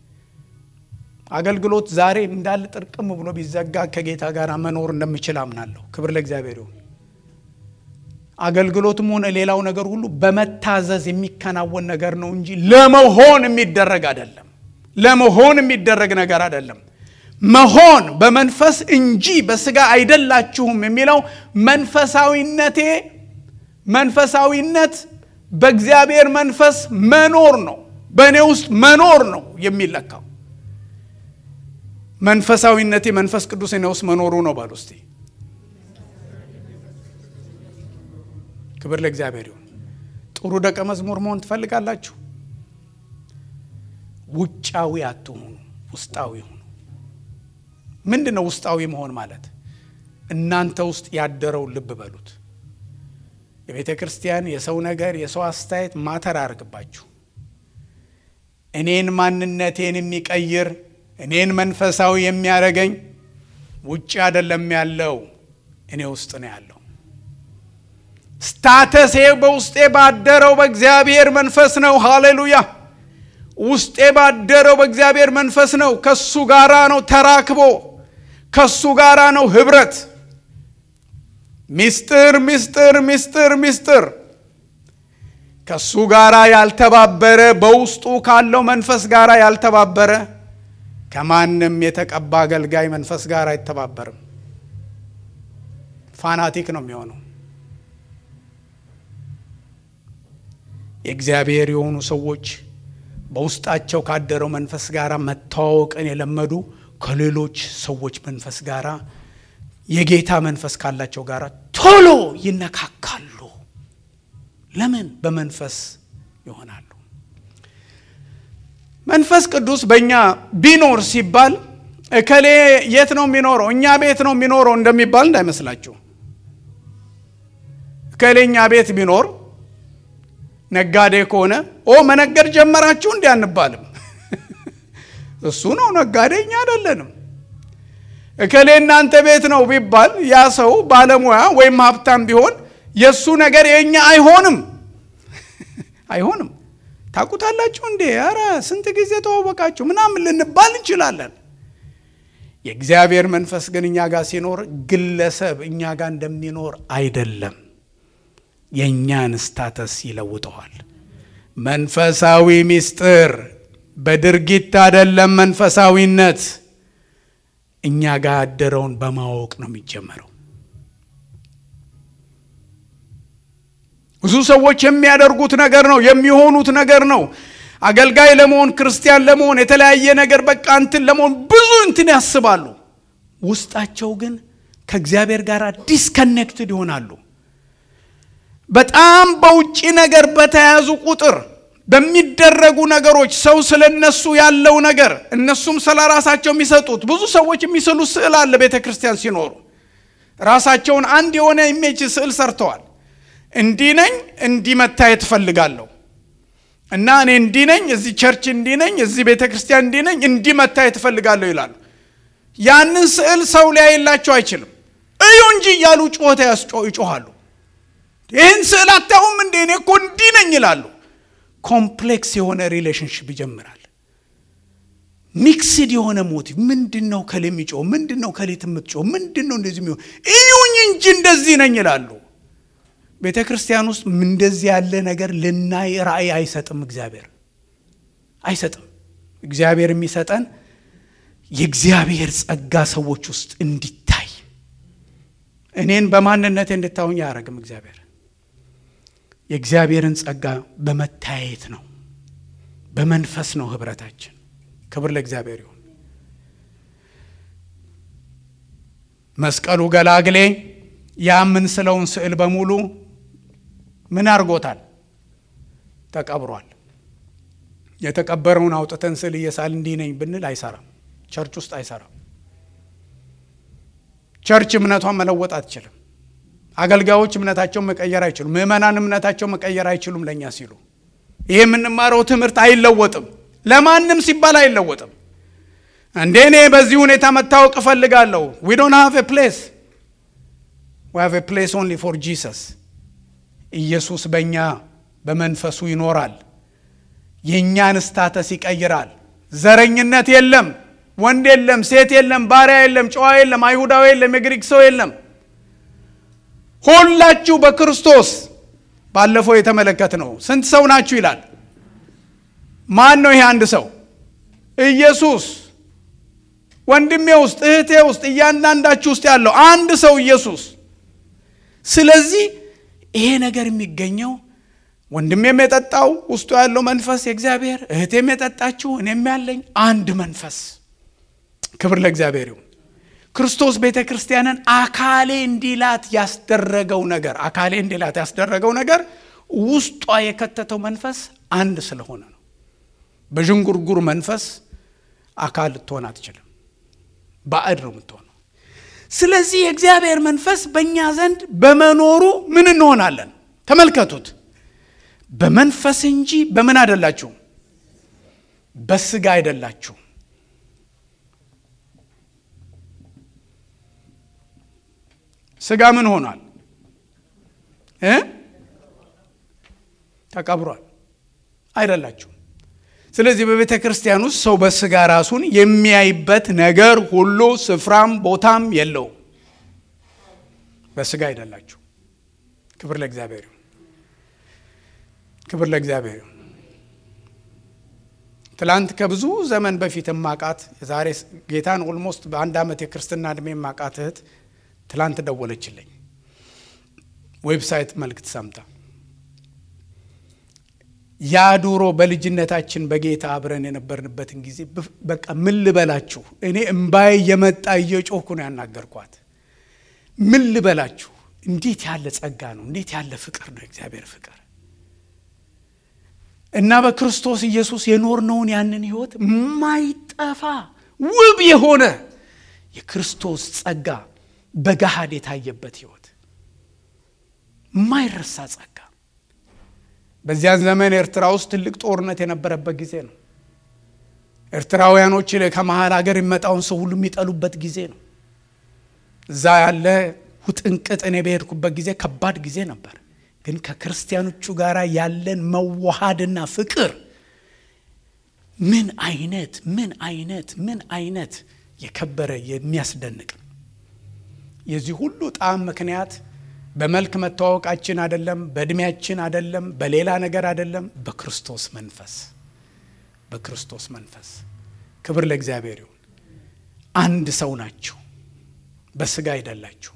አገልግሎት ዛሬ እንዳለ ጥርቅም ብሎ ቢዘጋ ከጌታ ጋር መኖር እንደምችል አምናለሁ ክብር ለእግዚአብሔር ይሁን አገልግሎትም ሆነ ሌላው ነገር ሁሉ በመታዘዝ የሚከናወን ነገር ነው እንጂ ለመሆን የሚደረግ አይደለም ለመሆን የሚደረግ ነገር አይደለም መሆን በመንፈስ እንጂ በስጋ አይደላችሁም የሚለው መንፈሳዊነቴ መንፈሳዊነት በእግዚአብሔር መንፈስ መኖር ነው በእኔ ውስጥ መኖር ነው የሚለካው መንፈሳዊነቴ መንፈስ ቅዱስ እኔ ውስጥ መኖሩ ነው ባል ውስጤ ክብር ለእግዚአብሔር ይሁን ጥሩ ደቀ መዝሙር መሆን ትፈልጋላችሁ ውጫዊ አትሆኑ ውስጣዊ ሁኑ ምንድን ነው ውስጣዊ መሆን ማለት እናንተ ውስጥ ያደረው ልብ በሉት የቤተ ክርስቲያን የሰው ነገር የሰው አስተያየት ማተር አርግባችሁ እኔን ማንነቴን የሚቀይር እኔን መንፈሳዊ የሚያደርገኝ ውጭ አይደለም ያለው እኔ ውስጥ ነው ያለው ስታተሴ በውስጤ ባደረው በእግዚአብሔር መንፈስ ነው ሃሌሉያ ውስጤ ባደረው በእግዚአብሔር መንፈስ ነው ከሱ ጋራ ነው ተራክቦ ከሱ ጋራ ነው ህብረት ሚስጥር ሚስጥር ሚስጥር ሚስጥር ከሱ ጋራ ያልተባበረ በውስጡ ካለው መንፈስ ጋራ ያልተባበረ ከማንም የተቀባ አገልጋይ መንፈስ ጋር አይተባበርም ፋናቲክ ነው የሚሆነው የእግዚአብሔር የሆኑ ሰዎች በውስጣቸው ካደረው መንፈስ ጋር መተዋወቅን የለመዱ ከሌሎች ሰዎች መንፈስ ጋር የጌታ መንፈስ ካላቸው ጋር ቶሎ ይነካካሉ ለምን በመንፈስ ይሆናሉ መንፈስ ቅዱስ በእኛ ቢኖር ሲባል እከሌ የት ነው የሚኖረው እኛ ቤት ነው የሚኖረው እንደሚባል እንዳይመስላችሁ እከሌ እኛ ቤት ቢኖር ነጋዴ ከሆነ ኦ መነገድ ጀመራችሁ እንዲ አንባልም እሱ ነው ነጋዴ እኛ አይደለንም እከሌ እናንተ ቤት ነው ቢባል ያ ሰው ባለሙያ ወይም ሀብታም ቢሆን የእሱ ነገር የእኛ አይሆንም አይሆንም ታቁታላችሁ እንዴ ኧረ ስንት ጊዜ ተዋወቃችሁ ምናምን ልንባል እንችላለን የእግዚአብሔር መንፈስ ግን እኛ ጋር ሲኖር ግለሰብ እኛ ጋር እንደሚኖር አይደለም የእኛን ስታተስ ይለውጠዋል መንፈሳዊ ሚስጥር በድርጊት አይደለም መንፈሳዊነት እኛ ጋር ያደረውን በማወቅ ነው የሚጀመረው ብዙ ሰዎች የሚያደርጉት ነገር ነው የሚሆኑት ነገር ነው አገልጋይ ለመሆን ክርስቲያን ለመሆን የተለያየ ነገር በቃ እንትን ለመሆን ብዙ እንትን ያስባሉ ውስጣቸው ግን ከእግዚአብሔር ጋር ዲስከኔክትድ ይሆናሉ በጣም በውጭ ነገር በተያያዙ ቁጥር በሚደረጉ ነገሮች ሰው ስለ እነሱ ያለው ነገር እነሱም ስለ ራሳቸው የሚሰጡት ብዙ ሰዎች የሚስሉት ስዕል አለ። ቤተ ክርስቲያን ሲኖሩ ራሳቸውን አንድ የሆነ ኢሜጅ ስዕል ሰርተዋል። እንዲህ ነኝ፣ እንዲህ መታየት እፈልጋለሁ እና እኔ እንዲህ ነኝ፣ እዚህ ቸርች እንዲህ ነኝ፣ እዚህ ቤተ ክርስቲያን እንዲህ ነኝ፣ እንዲህ መታየት እፈልጋለሁ ይላሉ። ያንን ስዕል ሰው ሊያይላቸው አይችልም። እዩ እንጂ እያሉ ጩኸት ይጮኋሉ። ይህን ስዕል አታዩም እንዴ? እኔ እኮ እንዲህ ነኝ ይላሉ። ኮምፕሌክስ የሆነ ሪሌሽንሽፕ ይጀምራል። ሚክስድ የሆነ ሞቲቭ ምንድን ነው? ከሌ የሚጮህ ምንድን ነው? ከሌት የምትጮህ ምንድን ነው? እንደዚህ የሚሆን እዩኝ እንጂ እንደዚህ ነኝ ይላሉ። ቤተ ክርስቲያን ውስጥ እንደዚህ ያለ ነገር ልናይ ራእይ አይሰጥም። እግዚአብሔር አይሰጥም። እግዚአብሔር የሚሰጠን የእግዚአብሔር ጸጋ ሰዎች ውስጥ እንዲታይ እኔን በማንነቴ እንድታዩኝ አያደርግም። እግዚአብሔር የእግዚአብሔርን ጸጋ በመታየት ነው፣ በመንፈስ ነው ህብረታችን። ክብር ለእግዚአብሔር ይሁን። መስቀሉ ገላግሌ ያ የምንስለውን ስዕል በሙሉ ምን አድርጎታል? ተቀብሯል። የተቀበረውን አውጥተን ስዕል እየሳል እንዲህ ነኝ ብንል አይሰራም። ቸርች ውስጥ አይሰራም። ቸርች እምነቷን መለወጥ አትችልም። አገልጋዮች እምነታቸውን መቀየር አይችሉም። ምዕመናን እምነታቸውን መቀየር አይችሉም። ለእኛ ሲሉ ይህ የምንማረው ትምህርት አይለወጥም። ለማንም ሲባል አይለወጥም። እንዴ እኔ በዚህ ሁኔታ መታወቅ እፈልጋለሁ። ዊ ዶንት ሃቭ ኤ ፕሌስ ዊ ሃቭ ኤ ፕሌስ ኦንሊ ፎር ጂሰስ። ኢየሱስ በእኛ በመንፈሱ ይኖራል። የእኛን ስታተስ ይቀይራል። ዘረኝነት የለም። ወንድ የለም፣ ሴት የለም፣ ባሪያ የለም፣ ጨዋ የለም፣ አይሁዳዊ የለም፣ የግሪክ ሰው የለም። ሁላችሁ በክርስቶስ ባለፈው የተመለከት ነው። ስንት ሰው ናችሁ ይላል። ማን ነው ይሄ አንድ ሰው? ኢየሱስ። ወንድሜ ውስጥ እህቴ ውስጥ እያንዳንዳችሁ ውስጥ ያለው አንድ ሰው ኢየሱስ። ስለዚህ ይሄ ነገር የሚገኘው ወንድሜም የጠጣው ውስጡ ያለው መንፈስ የእግዚአብሔር እህቴም የጠጣችው እኔም ያለኝ አንድ መንፈስ። ክብር ለእግዚአብሔር ይሁን። ክርስቶስ ቤተ ክርስቲያንን አካሌ እንዲላት ያስደረገው ነገር አካሌ እንዲላት ያስደረገው ነገር ውስጧ የከተተው መንፈስ አንድ ስለሆነ ነው። በዥንጉርጉር መንፈስ አካል ልትሆን አትችልም። ባዕድ ነው የምትሆነው። ስለዚህ የእግዚአብሔር መንፈስ በእኛ ዘንድ በመኖሩ ምን እንሆናለን? ተመልከቱት። በመንፈስ እንጂ በምን አይደላችሁም፣ በስጋ አይደላችሁም። ስጋ ምን ሆኗል እ ተቀብሯል። አይደላችሁም። ስለዚህ በቤተ ክርስቲያን ውስጥ ሰው በስጋ ራሱን የሚያይበት ነገር ሁሉ ስፍራም ቦታም የለውም። በስጋ አይደላችሁ። ክብር ለእግዚአብሔር ይሁን። ክብር ለእግዚአብሔር ይሁን። ትላንት ከብዙ ዘመን በፊት ማቃት የዛሬ ጌታን ኦልሞስት በአንድ ዓመት የክርስትና ዕድሜ ማቃት እህት ትላንት ደወለችልኝ። ዌብሳይት መልእክት ሰምታ ያ ዱሮ በልጅነታችን በጌታ አብረን የነበርንበትን ጊዜ በቃ ምን ልበላችሁ፣ እኔ እምባዬ እየመጣ እየጮኩ ነው ያናገርኳት። ምን ልበላችሁ፣ እንዴት ያለ ጸጋ ነው! እንዴት ያለ ፍቅር ነው! እግዚአብሔር ፍቅር እና በክርስቶስ ኢየሱስ የኖርነውን ያንን ህይወት የማይጠፋ ውብ የሆነ የክርስቶስ ጸጋ በገሃድ የታየበት ህይወት የማይረሳ ጸጋ። በዚያን ዘመን ኤርትራ ውስጥ ትልቅ ጦርነት የነበረበት ጊዜ ነው። ኤርትራውያኖች ከመሀል ሀገር የሚመጣውን ሰው ሁሉ የሚጠሉበት ጊዜ ነው። እዛ ያለ ውጥንቅጥ እኔ በሄድኩበት ጊዜ ከባድ ጊዜ ነበር። ግን ከክርስቲያኖቹ ጋር ያለን መዋሃድና ፍቅር ምን አይነት ምን አይነት ምን አይነት የከበረ የሚያስደንቅ ነው። የዚህ ሁሉ ጣዕም ምክንያት በመልክ መተዋወቃችን አይደለም፣ በእድሜያችን አይደለም፣ በሌላ ነገር አይደለም፣ በክርስቶስ መንፈስ በክርስቶስ መንፈስ። ክብር ለእግዚአብሔር ይሁን። አንድ ሰው ናችሁ፣ በስጋ አይደላችሁ።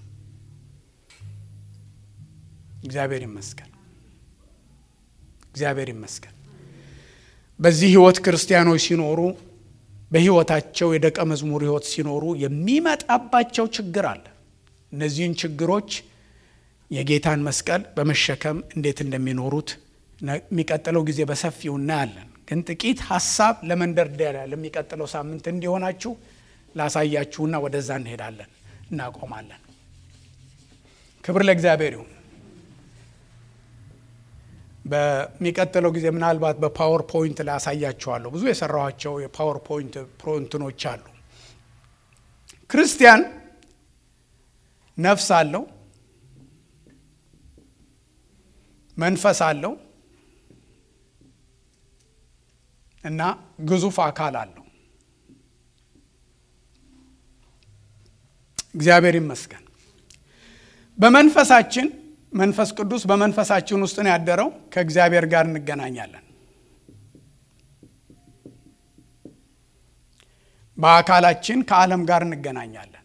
እግዚአብሔር ይመስገን፣ እግዚአብሔር ይመስገን። በዚህ ህይወት ክርስቲያኖች ሲኖሩ በህይወታቸው የደቀ መዝሙር ህይወት ሲኖሩ የሚመጣባቸው ችግር አለ። እነዚህን ችግሮች የጌታን መስቀል በመሸከም እንዴት እንደሚኖሩት የሚቀጥለው ጊዜ በሰፊው እናያለን። ግን ጥቂት ሀሳብ ለመንደርደሪያ ለሚቀጥለው ሳምንት እንዲሆናችሁ ላሳያችሁና ወደዛ እንሄዳለን፣ እናቆማለን። ክብር ለእግዚአብሔር ይሁን። በሚቀጥለው ጊዜ ምናልባት በፓወር ፖይንት ላይ አሳያችኋለሁ። ብዙ የሰራኋቸው የፓወር ፖይንት ፕሮንትኖች አሉ። ክርስቲያን ነፍስ አለው፣ መንፈስ አለው እና ግዙፍ አካል አለው። እግዚአብሔር ይመስገን። በመንፈሳችን መንፈስ ቅዱስ በመንፈሳችን ውስጥ ነው ያደረው። ከእግዚአብሔር ጋር እንገናኛለን። በአካላችን ከዓለም ጋር እንገናኛለን።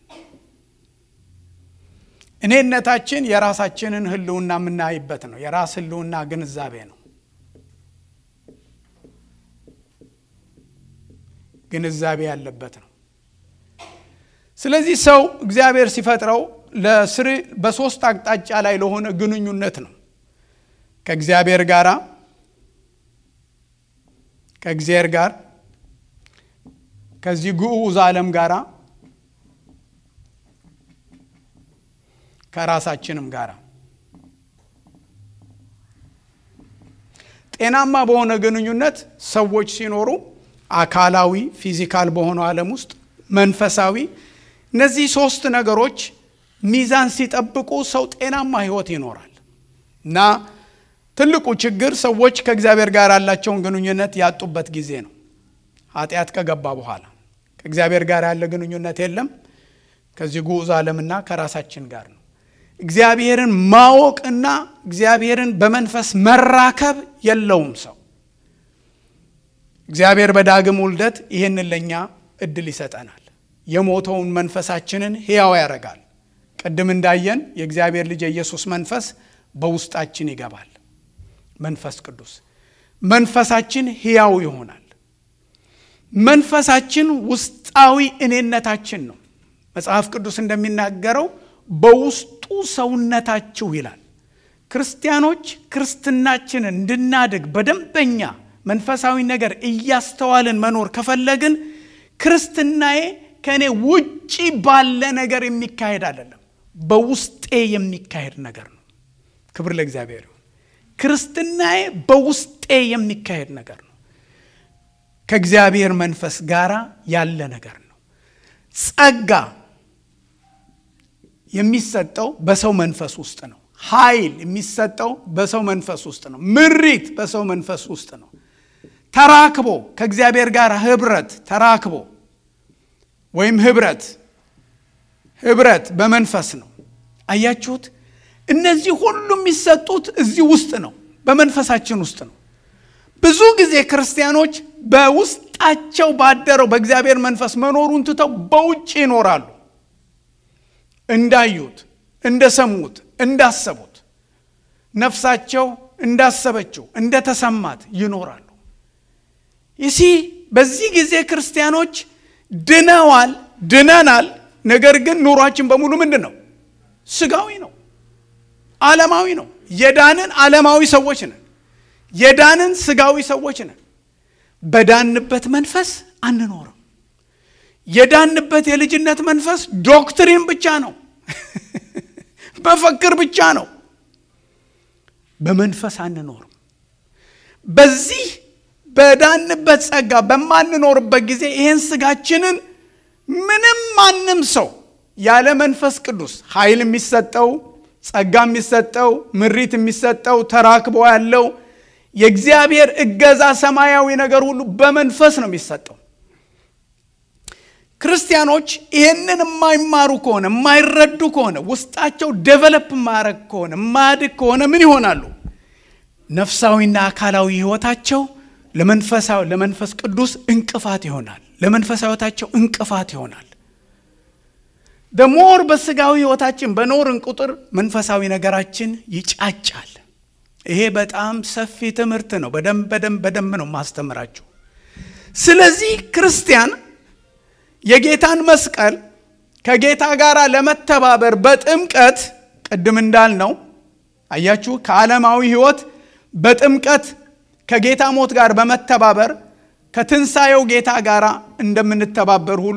እኔነታችን የራሳችንን ሕልውና የምናይበት ነው። የራስ ሕልውና ግንዛቤ ነው። ግንዛቤ ያለበት ነው። ስለዚህ ሰው እግዚአብሔር ሲፈጥረው ለስር በሶስት አቅጣጫ ላይ ለሆነ ግንኙነት ነው። ከእግዚአብሔር ጋር ከእግዚአብሔር ጋር ከዚህ ግዑዝ ዓለም ጋር ከራሳችንም ጋር ጤናማ በሆነ ግንኙነት ሰዎች ሲኖሩ አካላዊ ፊዚካል በሆነው ዓለም ውስጥ መንፈሳዊ እነዚህ ሶስት ነገሮች ሚዛን ሲጠብቁ ሰው ጤናማ ህይወት ይኖራል እና ትልቁ ችግር ሰዎች ከእግዚአብሔር ጋር ያላቸውን ግንኙነት ያጡበት ጊዜ ነው። ኃጢአት ከገባ በኋላ ከእግዚአብሔር ጋር ያለ ግንኙነት የለም። ከዚህ ግዑዝ ዓለምና ከራሳችን ጋር ነው። እግዚአብሔርን ማወቅና እግዚአብሔርን በመንፈስ መራከብ የለውም ሰው። እግዚአብሔር በዳግም ውልደት ይህንን ለእኛ እድል ይሰጠናል። የሞተውን መንፈሳችንን ሕያው ያደርጋል። ቅድም እንዳየን የእግዚአብሔር ልጅ የኢየሱስ መንፈስ በውስጣችን ይገባል። መንፈስ ቅዱስ መንፈሳችን ሕያው ይሆናል። መንፈሳችን ውስጣዊ እኔነታችን ነው። መጽሐፍ ቅዱስ እንደሚናገረው በውስጡ ሰውነታችሁ ይላል። ክርስቲያኖች ክርስትናችንን እንድናድግ በደንበኛ መንፈሳዊ ነገር እያስተዋልን መኖር ከፈለግን ክርስትናዬ ከእኔ ውጪ ባለ ነገር የሚካሄድ አይደለም፣ በውስጤ የሚካሄድ ነገር ነው። ክብር ለእግዚአብሔር ይሁን። ክርስትናዬ በውስጤ የሚካሄድ ነገር ነው። ከእግዚአብሔር መንፈስ ጋር ያለ ነገር ነው። ጸጋ የሚሰጠው በሰው መንፈስ ውስጥ ነው። ኃይል የሚሰጠው በሰው መንፈስ ውስጥ ነው። ምሪት በሰው መንፈስ ውስጥ ነው። ተራክቦ ከእግዚአብሔር ጋር ህብረት ተራክቦ ወይም ህብረት ህብረት በመንፈስ ነው። አያችሁት? እነዚህ ሁሉ የሚሰጡት እዚህ ውስጥ ነው፣ በመንፈሳችን ውስጥ ነው። ብዙ ጊዜ ክርስቲያኖች በውስጣቸው ባደረው በእግዚአብሔር መንፈስ መኖሩን ትተው በውጭ ይኖራሉ። እንዳዩት፣ እንደሰሙት፣ እንዳሰቡት ነፍሳቸው እንዳሰበችው እንደተሰማት ይኖራሉ። ይሲ በዚህ ጊዜ ክርስቲያኖች ድነዋል፣ ድነናል። ነገር ግን ኑሯችን በሙሉ ምንድን ነው? ስጋዊ ነው፣ ዓለማዊ ነው። የዳንን ዓለማዊ ሰዎች ነን። የዳንን ስጋዊ ሰዎች ነን። በዳንበት መንፈስ አንኖርም። የዳንበት የልጅነት መንፈስ ዶክትሪን ብቻ ነው፣ በፈክር ብቻ ነው። በመንፈስ አንኖርም። በዚህ በዳንበት ጸጋ በማንኖርበት ጊዜ ይህን ስጋችንን ምንም ማንም ሰው ያለ መንፈስ ቅዱስ ኃይል የሚሰጠው ጸጋ የሚሰጠው ምሪት የሚሰጠው ተራክቦ ያለው የእግዚአብሔር እገዛ ሰማያዊ ነገር ሁሉ በመንፈስ ነው የሚሰጠው። ክርስቲያኖች ይህንን የማይማሩ ከሆነ የማይረዱ ከሆነ ውስጣቸው ዴቨሎፕ የማያደርግ ከሆነ የማያድግ ከሆነ ምን ይሆናሉ? ነፍሳዊና አካላዊ ሕይወታቸው ለመንፈሳዊ ለመንፈስ ቅዱስ እንቅፋት ይሆናል። ለመንፈሳዊ ሕይወታቸው እንቅፋት ይሆናል። ደሞር በስጋዊ ሕይወታችን በኖርን ቁጥር መንፈሳዊ ነገራችን ይጫጫል። ይሄ በጣም ሰፊ ትምህርት ነው። በደንብ በደንብ በደንብ ነው ማስተምራችሁ። ስለዚህ ክርስቲያን የጌታን መስቀል ከጌታ ጋር ለመተባበር በጥምቀት ቅድም እንዳልነው አያችሁ ከዓለማዊ ሕይወት በጥምቀት ከጌታ ሞት ጋር በመተባበር ከትንሣኤው ጌታ ጋር እንደምንተባበር ሁሉ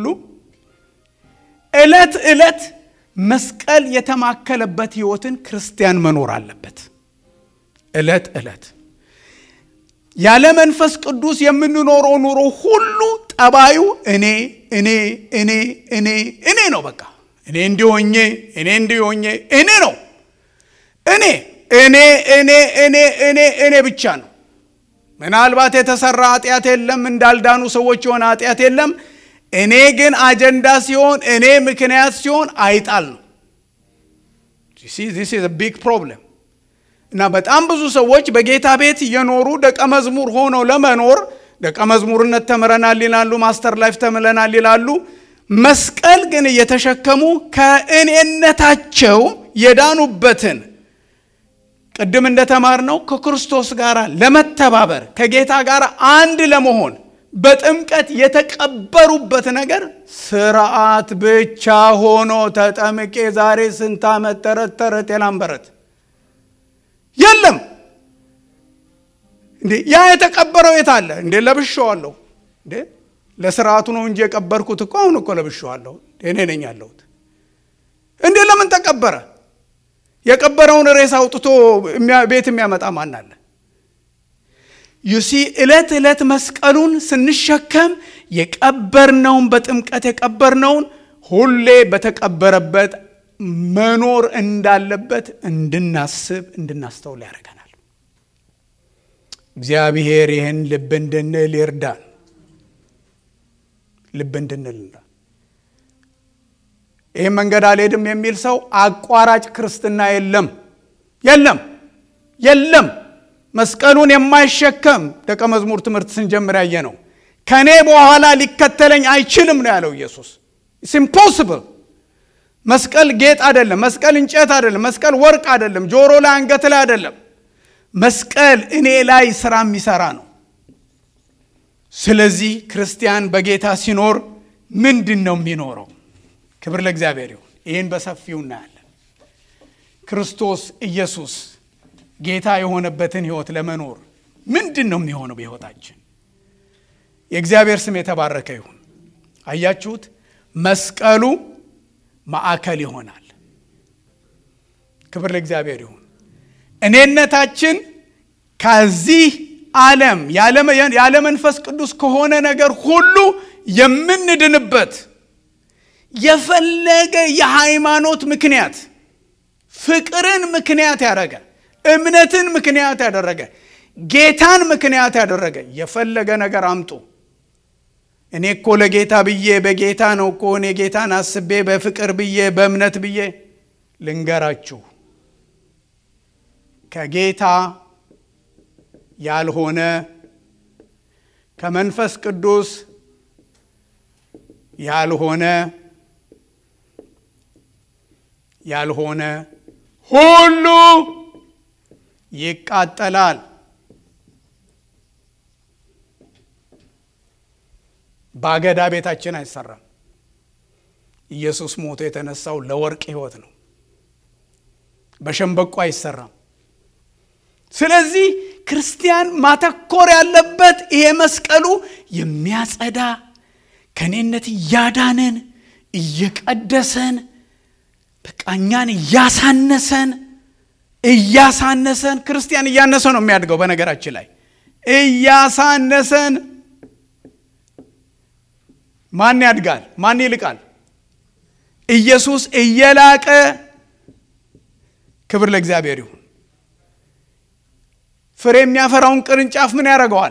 ዕለት ዕለት መስቀል የተማከለበት ሕይወትን ክርስቲያን መኖር አለበት። ዕለት ዕለት ያለ መንፈስ ቅዱስ የምንኖረው ኑሮ ሁሉ ጠባዩ እኔ እኔ እኔ እኔ እኔ ነው። በቃ እኔ እንዲሆኜ እኔ እንዲሆኜ እኔ ነው። እኔ እኔ እኔ እኔ እኔ እኔ ብቻ ነው። ምናልባት የተሰራ ኃጢአት የለም፣ እንዳልዳኑ ሰዎች የሆነ ኃጢአት የለም። እኔ ግን አጀንዳ ሲሆን እኔ ምክንያት ሲሆን አይጣል ነው። ዚስ ኢዝ ቢግ ፕሮብለም እና በጣም ብዙ ሰዎች በጌታ ቤት እየኖሩ ደቀ መዝሙር ሆነው ለመኖር ደቀ መዝሙርነት ተምረናል ይላሉ፣ ማስተር ላይፍ ተምረናል ይላሉ። መስቀል ግን እየተሸከሙ ከእኔነታቸው የዳኑበትን ቅድም እንደተማርነው ከክርስቶስ ጋር ለመተባበር ከጌታ ጋር አንድ ለመሆን በጥምቀት የተቀበሩበት ነገር ስርዓት ብቻ ሆኖ ተጠምቄ ዛሬ ስንት ዓመት ተረት ተረት የላምበረት የለም እንዴ! ያ የተቀበረው የት አለ እንዴ? ለብሼዋለሁ እንዴ? ለስርዓቱ ነው እንጂ የቀበርኩት እኮ አሁን እኮ ለብሼዋለሁ። እኔ ነኝ ያለሁት እንዴ? ለምን ተቀበረ? የቀበረውን ሬሳ አውጥቶ ቤት የሚያመጣ ማን አለ? ዩሲ ዕለት ዕለት መስቀሉን ስንሸከም የቀበርነውን በጥምቀት የቀበርነውን ሁሌ በተቀበረበት መኖር እንዳለበት እንድናስብ እንድናስተውል ያደርገናል። እግዚአብሔር ይህን ልብ እንድንል ይርዳን። ልብ እንድንል ይህም መንገድ አልሄድም የሚል ሰው አቋራጭ ክርስትና የለም የለም የለም። መስቀሉን የማይሸከም ደቀ መዝሙር ትምህርት ስንጀምር ያየ ነው። ከእኔ በኋላ ሊከተለኝ አይችልም ነው ያለው ኢየሱስ። ኢትስ ኢምፖስብል። መስቀል ጌጥ አይደለም። መስቀል እንጨት አይደለም። መስቀል ወርቅ አይደለም። ጆሮ ላይ አንገት ላይ አይደለም። መስቀል እኔ ላይ ስራ የሚሰራ ነው። ስለዚህ ክርስቲያን በጌታ ሲኖር ምንድን ነው የሚኖረው? ክብር ለእግዚአብሔር ይሁን። ይህን በሰፊው እናያለን። ክርስቶስ ኢየሱስ ጌታ የሆነበትን ህይወት ለመኖር ምንድን ነው የሚሆነው በህይወታችን? የእግዚአብሔር ስም የተባረከ ይሁን። አያችሁት? መስቀሉ ማዕከል ይሆናል። ክብር ለእግዚአብሔር ይሁን። እኔነታችን ከዚህ ዓለም ያለ መንፈስ ቅዱስ ከሆነ ነገር ሁሉ የምንድንበት የፈለገ የሃይማኖት ምክንያት ፍቅርን ምክንያት ያደረገ እምነትን ምክንያት ያደረገ ጌታን ምክንያት ያደረገ የፈለገ ነገር አምጡ። እኔ እኮ ለጌታ ብዬ በጌታ ነው እኮ እኔ ጌታን አስቤ በፍቅር ብዬ በእምነት ብዬ ልንገራችሁ፣ ከጌታ ያልሆነ ከመንፈስ ቅዱስ ያልሆነ ያልሆነ ሁሉ ይቃጠላል። በአገዳ ቤታችን አይሰራም። ኢየሱስ ሞቶ የተነሳው ለወርቅ ሕይወት ነው። በሸንበቆ አይሰራም። ስለዚህ ክርስቲያን ማተኮር ያለበት ይሄ መስቀሉ የሚያጸዳ ከኔነት እያዳነን እየቀደሰን በቃ እኛን እያሳነሰን እያሳነሰን ክርስቲያን እያነሰ ነው የሚያድገው። በነገራችን ላይ እያሳነሰን ማን ያድጋል? ማን ይልቃል? ኢየሱስ እየላቀ ክብር ለእግዚአብሔር ይሁን። ፍሬ የሚያፈራውን ቅርንጫፍ ምን ያደርገዋል?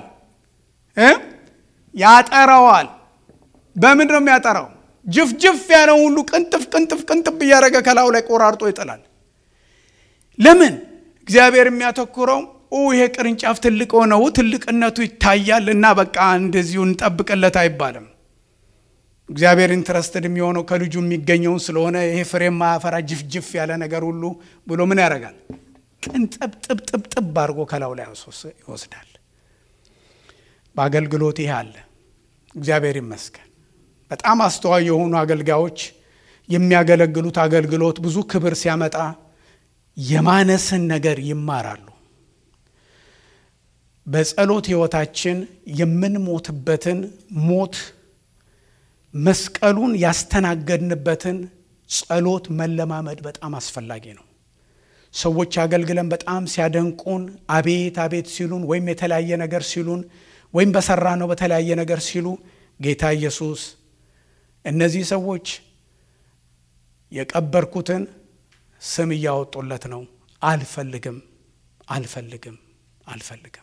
ያጠራዋል። በምንድን ነው የሚያጠራው? ጅፍጅፍ ያለውን ሁሉ ቅንጥፍ ቅንጥፍ ቅንጥፍ እያደረገ ከላዩ ላይ ቆራርጦ ይጥላል። ለምን? እግዚአብሔር የሚያተኩረው ይሄ ቅርንጫፍ ትልቅ ሆነው ትልቅነቱ ይታያል እና በቃ እንደዚሁ እንጠብቅለት አይባልም። እግዚአብሔር ኢንትረስትድ የሚሆነው ከልጁ የሚገኘውን ስለሆነ ይሄ ፍሬ ማያፈራ ጅፍጅፍ ያለ ነገር ሁሉ ብሎ ምን ያደርጋል? ቅንጥብጥብጥብጥብ አድርጎ ከላዩ ላይ ይወስዳል። በአገልግሎት ይሄ አለ። እግዚአብሔር ይመስገን። በጣም አስተዋይ የሆኑ አገልጋዮች የሚያገለግሉት አገልግሎት ብዙ ክብር ሲያመጣ የማነስን ነገር ይማራሉ። በጸሎት ሕይወታችን የምንሞትበትን ሞት መስቀሉን ያስተናገድንበትን ጸሎት መለማመድ በጣም አስፈላጊ ነው። ሰዎች አገልግለን በጣም ሲያደንቁን አቤት አቤት ሲሉን ወይም የተለያየ ነገር ሲሉን ወይም በሰራ ነው በተለያየ ነገር ሲሉ ጌታ ኢየሱስ እነዚህ ሰዎች የቀበርኩትን ስም እያወጡለት ነው። አልፈልግም፣ አልፈልግም፣ አልፈልግም።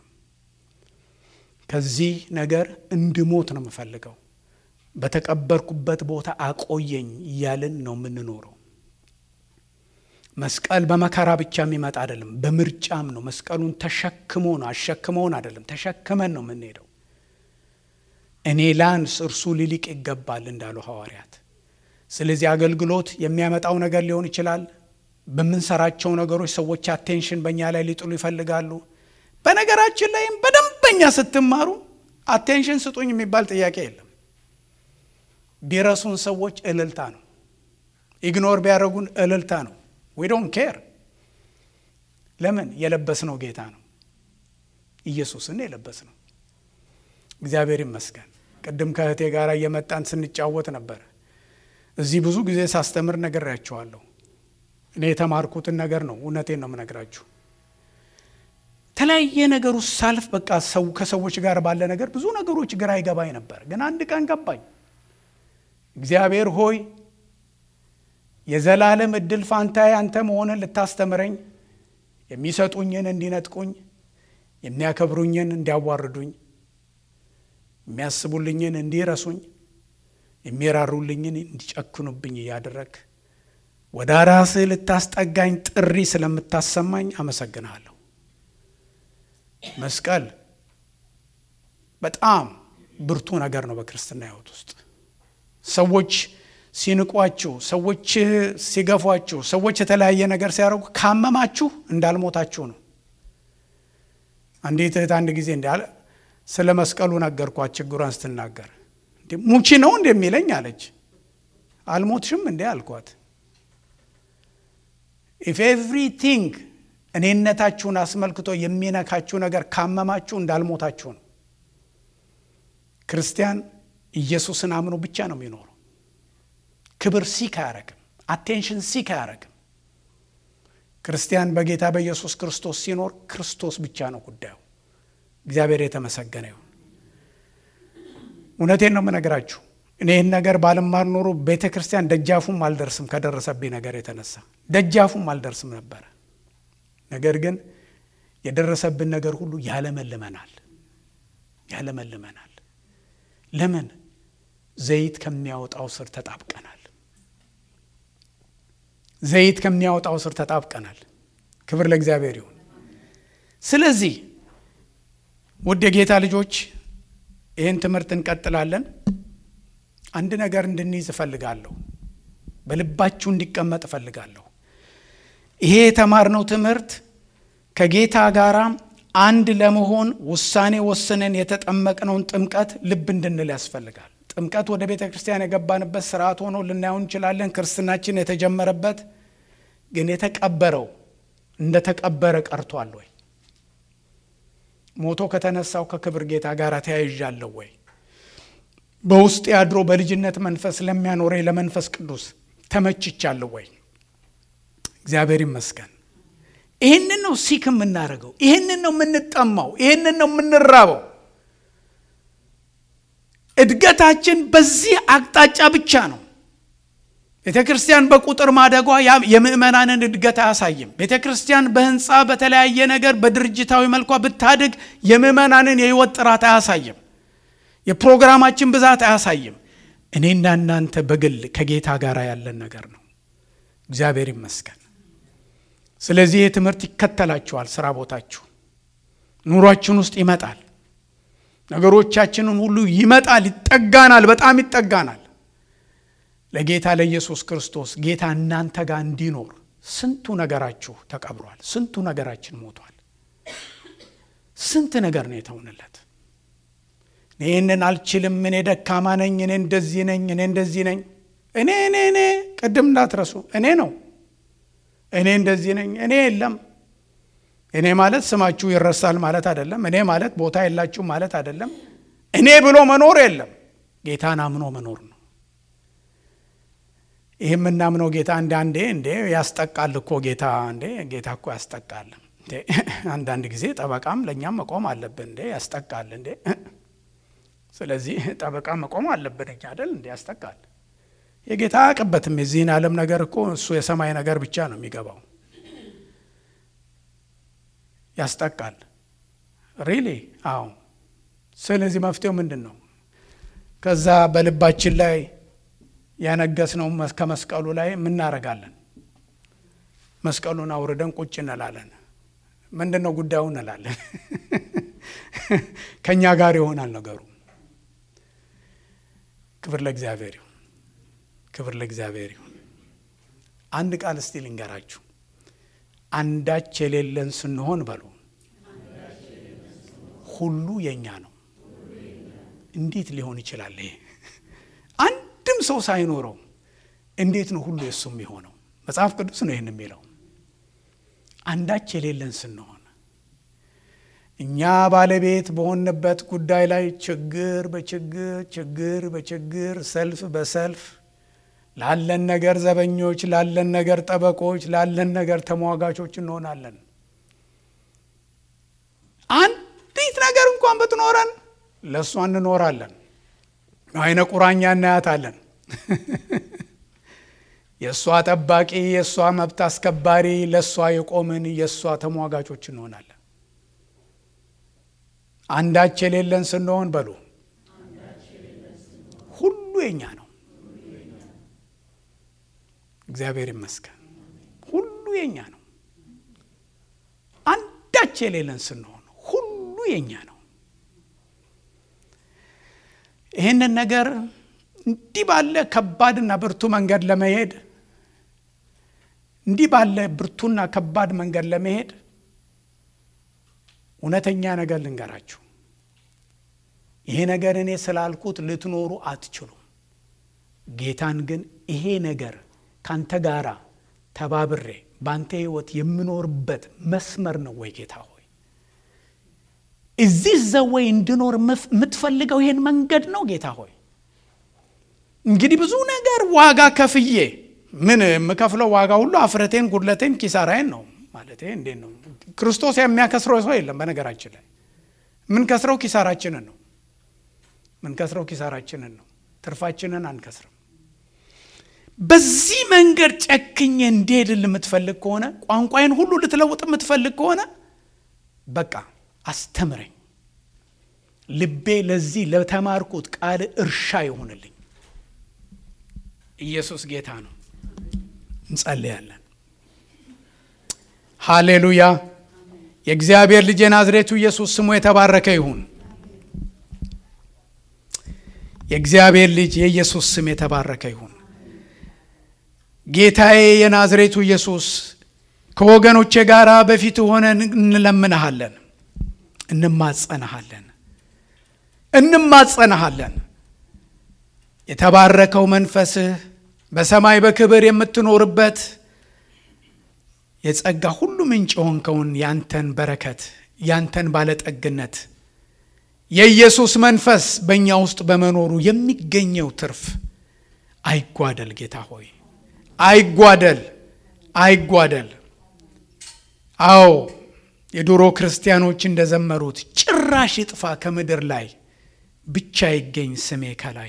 ከዚህ ነገር እንድሞት ነው የምፈልገው። በተቀበርኩበት ቦታ አቆየኝ እያልን ነው የምንኖረው። መስቀል በመከራ ብቻ የሚመጣ አይደለም፣ በምርጫም ነው። መስቀሉን ተሸክሞ ነው አሸክመውን አይደለም፣ ተሸክመን ነው የምንሄደው። እኔ ላንስ እርሱ ሊሊቅ ይገባል እንዳሉ ሐዋርያት። ስለዚህ አገልግሎት የሚያመጣው ነገር ሊሆን ይችላል። በምንሰራቸው ነገሮች ሰዎች አቴንሽን በእኛ ላይ ሊጥሉ ይፈልጋሉ። በነገራችን ላይም በደንበኛ ስትማሩ አቴንሽን ስጡኝ የሚባል ጥያቄ የለም። ቢረሱን ሰዎች እልልታ ነው። ኢግኖር ቢያደርጉን እልልታ ነው። ዊ ዶንት ኬር። ለምን? የለበስነው ጌታ ነው። ኢየሱስን የለበስ ነው። እግዚአብሔር ይመስገን። ቅድም ከእህቴ ጋር እየመጣን ስንጫወት ነበር። እዚህ ብዙ ጊዜ ሳስተምር ነግሬያቸዋለሁ። እኔ የተማርኩትን ነገር ነው፣ እውነቴን ነው የምነግራችሁ። የተለያየ ነገር ውስጥ ሳልፍ በቃ ሰው ከሰዎች ጋር ባለ ነገር ብዙ ነገሮች ግራ ይገባኝ ነበር። ግን አንድ ቀን ገባኝ። እግዚአብሔር ሆይ የዘላለም እድል ፋንታዬ አንተ መሆንን ልታስተምረኝ፣ የሚሰጡኝን እንዲነጥቁኝ፣ የሚያከብሩኝን እንዲያዋርዱኝ፣ የሚያስቡልኝን እንዲረሱኝ፣ የሚራሩልኝን እንዲጨክኑብኝ እያደረግ ወደ ራስህ ልታስጠጋኝ ጥሪ ስለምታሰማኝ አመሰግንሃለሁ። መስቀል በጣም ብርቱ ነገር ነው በክርስትና ሕይወት ውስጥ ሰዎች ሲንቋችሁ፣ ሰዎች ሲገፏችሁ፣ ሰዎች የተለያየ ነገር ሲያደርጉ ካመማችሁ እንዳልሞታችሁ ነው። አንዲት እህት አንድ ጊዜ እንዳለ ስለ መስቀሉ ነገርኳት። ችግሯን ስትናገር ሙቺ ነው እንደሚለኝ አለች። አልሞትሽም እንዴ አልኳት። ኢፍ ኤቭሪቲንግ እኔነታችሁን አስመልክቶ የሚነካችሁ ነገር ካመማችሁ እንዳልሞታችሁ ነው። ክርስቲያን ኢየሱስን አምኖ ብቻ ነው የሚኖረው። ክብር ሲክ አያረግም። አቴንሽን ሲክ አያረግም። ክርስቲያን በጌታ በኢየሱስ ክርስቶስ ሲኖር ክርስቶስ ብቻ ነው ጉዳዩ። እግዚአብሔር የተመሰገነ ይሁን። እውነቴን ነው የምነግራችሁ። እኔ ይህን ነገር ባልማር ኖሮ ቤተ ክርስቲያን ደጃፉም አልደርስም። ከደረሰብኝ ነገር የተነሳ ደጃፉም አልደርስም ነበረ። ነገር ግን የደረሰብን ነገር ሁሉ ያለመልመናል ያለመልመናል። ለምን? ዘይት ከሚያወጣው ስር ተጣብቀናል። ዘይት ከሚያወጣው ስር ተጣብቀናል። ክብር ለእግዚአብሔር ይሁን። ስለዚህ ውድ የጌታ ልጆች ይህን ትምህርት እንቀጥላለን። አንድ ነገር እንድንይዝ እፈልጋለሁ። በልባችሁ እንዲቀመጥ እፈልጋለሁ። ይሄ የተማርነው ትምህርት ከጌታ ጋር አንድ ለመሆን ውሳኔ ወስነን የተጠመቅነውን ጥምቀት ልብ እንድንል ያስፈልጋል። ጥምቀት ወደ ቤተ ክርስቲያን የገባንበት ስርዓት ሆኖ ልናየው እንችላለን። ክርስትናችን የተጀመረበት ግን የተቀበረው እንደ ተቀበረ ቀርቷል ወይ? ሞቶ ከተነሳው ከክብር ጌታ ጋር ተያይዣለሁ ወይ? በውስጥ ያድሮ በልጅነት መንፈስ ለሚያኖረኝ ለመንፈስ ቅዱስ ተመችቻለሁ ወይ? እግዚአብሔር ይመስገን። ይህንን ነው ሲክ የምናደርገው። ይህንን ነው የምንጠማው። ይህንን ነው የምንራበው። እድገታችን በዚህ አቅጣጫ ብቻ ነው። ቤተ ክርስቲያን በቁጥር ማደጓ የምእመናንን እድገት አያሳይም። ቤተ ክርስቲያን በህንፃ በተለያየ ነገር በድርጅታዊ መልኳ ብታድግ የምእመናንን የህይወት ጥራት አያሳይም። የፕሮግራማችን ብዛት አያሳይም። እኔና እናንተ በግል ከጌታ ጋር ያለን ነገር ነው። እግዚአብሔር ይመስገን። ስለዚህ ይህ ትምህርት ይከተላችኋል። ስራ ቦታችሁ፣ ኑሯችን ውስጥ ይመጣል። ነገሮቻችንን ሁሉ ይመጣል፣ ይጠጋናል፣ በጣም ይጠጋናል። ለጌታ ለኢየሱስ ክርስቶስ ጌታ እናንተ ጋር እንዲኖር ስንቱ ነገራችሁ ተቀብሯል። ስንቱ ነገራችን ሞቷል። ስንት ነገር ነው የተውንለት። ይህንን አልችልም፣ እኔ ደካማ ነኝ፣ እኔ እንደዚህ ነኝ፣ እኔ እንደዚህ ነኝ፣ እኔ እኔ እኔ ቅድም እንዳትረሱ እኔ ነው እኔ እንደዚህ ነኝ፣ እኔ የለም፣ እኔ ማለት ስማችሁ ይረሳል ማለት አይደለም። እኔ ማለት ቦታ የላችሁ ማለት አይደለም። እኔ ብሎ መኖር የለም። ጌታን አምኖ መኖር ነው። ይህ የምናምነው ጌታ አንዳንዴ እንዴ ያስጠቃል እኮ ጌታ እንዴ ጌታ እኮ ያስጠቃል። አንዳንድ ጊዜ ጠበቃም ለእኛም መቆም አለብን። እንዴ ያስጠቃል እንዴ ስለዚህ ጠበቃ መቆም አለብን እኛ አይደል እንዴ ያስጠቃል። የጌታ አያውቅበትም የዚህን ዓለም ነገር እኮ እሱ የሰማይ ነገር ብቻ ነው የሚገባው። ያስጠቃል ሪሊ አዎ። ስለዚህ መፍትሄው ምንድን ነው? ከዛ በልባችን ላይ ያነገስነው ከመስቀሉ ላይ ምናረጋለን? መስቀሉን አውርደን ቁጭ እንላለን። ምንድን ነው ጉዳዩ እንላለን። ከእኛ ጋር ይሆናል ነገሩ። ክብር ለእግዚአብሔር ይሁን። ክብር ለእግዚአብሔር ይሁን። አንድ ቃል እስቲ ልንገራችሁ። አንዳች የሌለን ስንሆን በሉ ሁሉ የኛ ነው። እንዴት ሊሆን ይችላል? ይሄ አንድም ሰው ሳይኖረው እንዴት ነው ሁሉ የሱ የሚሆነው? መጽሐፍ ቅዱስ ነው ይህን የሚለው። አንዳች የሌለን ስንሆን እኛ ባለቤት በሆንበት ጉዳይ ላይ ችግር በችግር ችግር በችግር ሰልፍ በሰልፍ ላለን ነገር ዘበኞች፣ ላለን ነገር ጠበቆች፣ ላለን ነገር ተሟጋቾች እንሆናለን። አንዲት ነገር እንኳን ብትኖረን ለእሷ እንኖራለን። አይነ ቁራኛ እናያታለን። የእሷ ጠባቂ፣ የእሷ መብት አስከባሪ፣ ለእሷ የቆምን የእሷ ተሟጋቾች እንሆናለን። አንዳች የሌለን ስንሆን በሉ ሁሉ የኛ ነው። እግዚአብሔር ይመስገን። ሁሉ የኛ ነው። አንዳች የሌለን ስንሆን ሁሉ የኛ ነው። ይህንን ነገር እንዲህ ባለ ከባድና ብርቱ መንገድ ለመሄድ እንዲህ ባለ ብርቱና ከባድ መንገድ ለመሄድ እውነተኛ ነገር ልንገራችሁ። ይሄ ነገር እኔ ስላልኩት ልትኖሩ አትችሉም። ጌታን ግን ይሄ ነገር ካንተ ጋራ ተባብሬ በአንተ ሕይወት የምኖርበት መስመር ነው ወይ ጌታ ሆይ? እዚህ ዘወይ እንድኖር የምትፈልገው ይሄን መንገድ ነው ጌታ ሆይ? እንግዲህ ብዙ ነገር ዋጋ ከፍዬ ምን የምከፍለው ዋጋ ሁሉ አፍረቴን፣ ጉድለቴን፣ ኪሳራዬን ነው ማለት እንዴት ነው? ክርስቶስ የሚያከስረው ሰው የለም። በነገራችን ላይ የምንከስረው ኪሳራችንን ነው። የምንከስረው ኪሳራችንን ነው። ትርፋችንን አንከስርም። በዚህ መንገድ ጨክኜ እንድሄድል የምትፈልግ ከሆነ ቋንቋዬን ሁሉ ልትለውጥ የምትፈልግ ከሆነ በቃ አስተምረኝ። ልቤ ለዚህ ለተማርኩት ቃል እርሻ ይሆንልኝ። ኢየሱስ ጌታ ነው። እንጸልያለን። ሃሌሉያ። የእግዚአብሔር ልጅ የናዝሬቱ ኢየሱስ ስሙ የተባረከ ይሁን። የእግዚአብሔር ልጅ የኢየሱስ ስም የተባረከ ይሁን። ጌታዬ የናዝሬቱ ኢየሱስ ከወገኖቼ ጋር በፊት ሆነን እንለምንሃለን፣ እንማጸንሃለን፣ እንማጸንሃለን። የተባረከው መንፈስህ በሰማይ በክብር የምትኖርበት የጸጋ ሁሉ ምንጭ የሆንከውን ያንተን በረከት ያንተን ባለጠግነት የኢየሱስ መንፈስ በእኛ ውስጥ በመኖሩ የሚገኘው ትርፍ አይጓደል። ጌታ ሆይ አይጓደል፣ አይጓደል። አዎ የድሮ ክርስቲያኖች እንደዘመሩት ጭራሽ ይጥፋ ከምድር ላይ ብቻ ይገኝ ስሜ ከላይ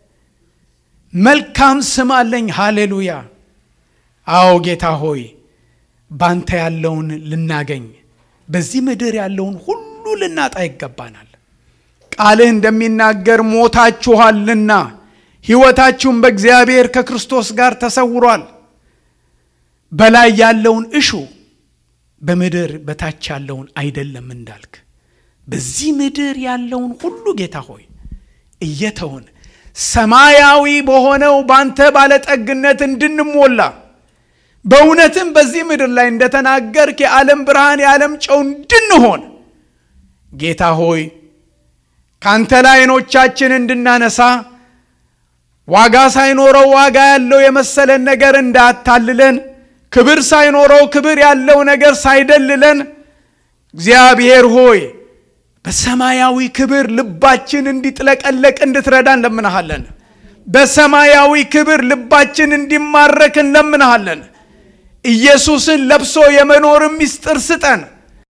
መልካም ስም አለኝ። ሃሌሉያ። አዎ ጌታ ሆይ ባንተ ያለውን ልናገኝ በዚህ ምድር ያለውን ሁሉ ልናጣ ይገባናል። ቃልህ እንደሚናገር ሞታችኋልና ሕይወታችሁም በእግዚአብሔር ከክርስቶስ ጋር ተሰውሯል። በላይ ያለውን እሹ በምድር በታች ያለውን አይደለም እንዳልክ በዚህ ምድር ያለውን ሁሉ ጌታ ሆይ እየተውን ሰማያዊ በሆነው ባንተ ባለጠግነት እንድንሞላ በእውነትም በዚህ ምድር ላይ እንደተናገርክ የዓለም ብርሃን የዓለም ጨው እንድንሆን ጌታ ሆይ ካንተ ላይ ዓይኖቻችን እንድናነሳ ዋጋ ሳይኖረው ዋጋ ያለው የመሰለን ነገር እንዳያታልለን፣ ክብር ሳይኖረው ክብር ያለው ነገር ሳይደልለን፣ እግዚአብሔር ሆይ በሰማያዊ ክብር ልባችን እንዲጥለቀለቅ እንድትረዳ እንለምንሃለን። በሰማያዊ ክብር ልባችን እንዲማረክ እንለምንሃለን። ኢየሱስን ለብሶ የመኖርን ምስጢር ስጠን።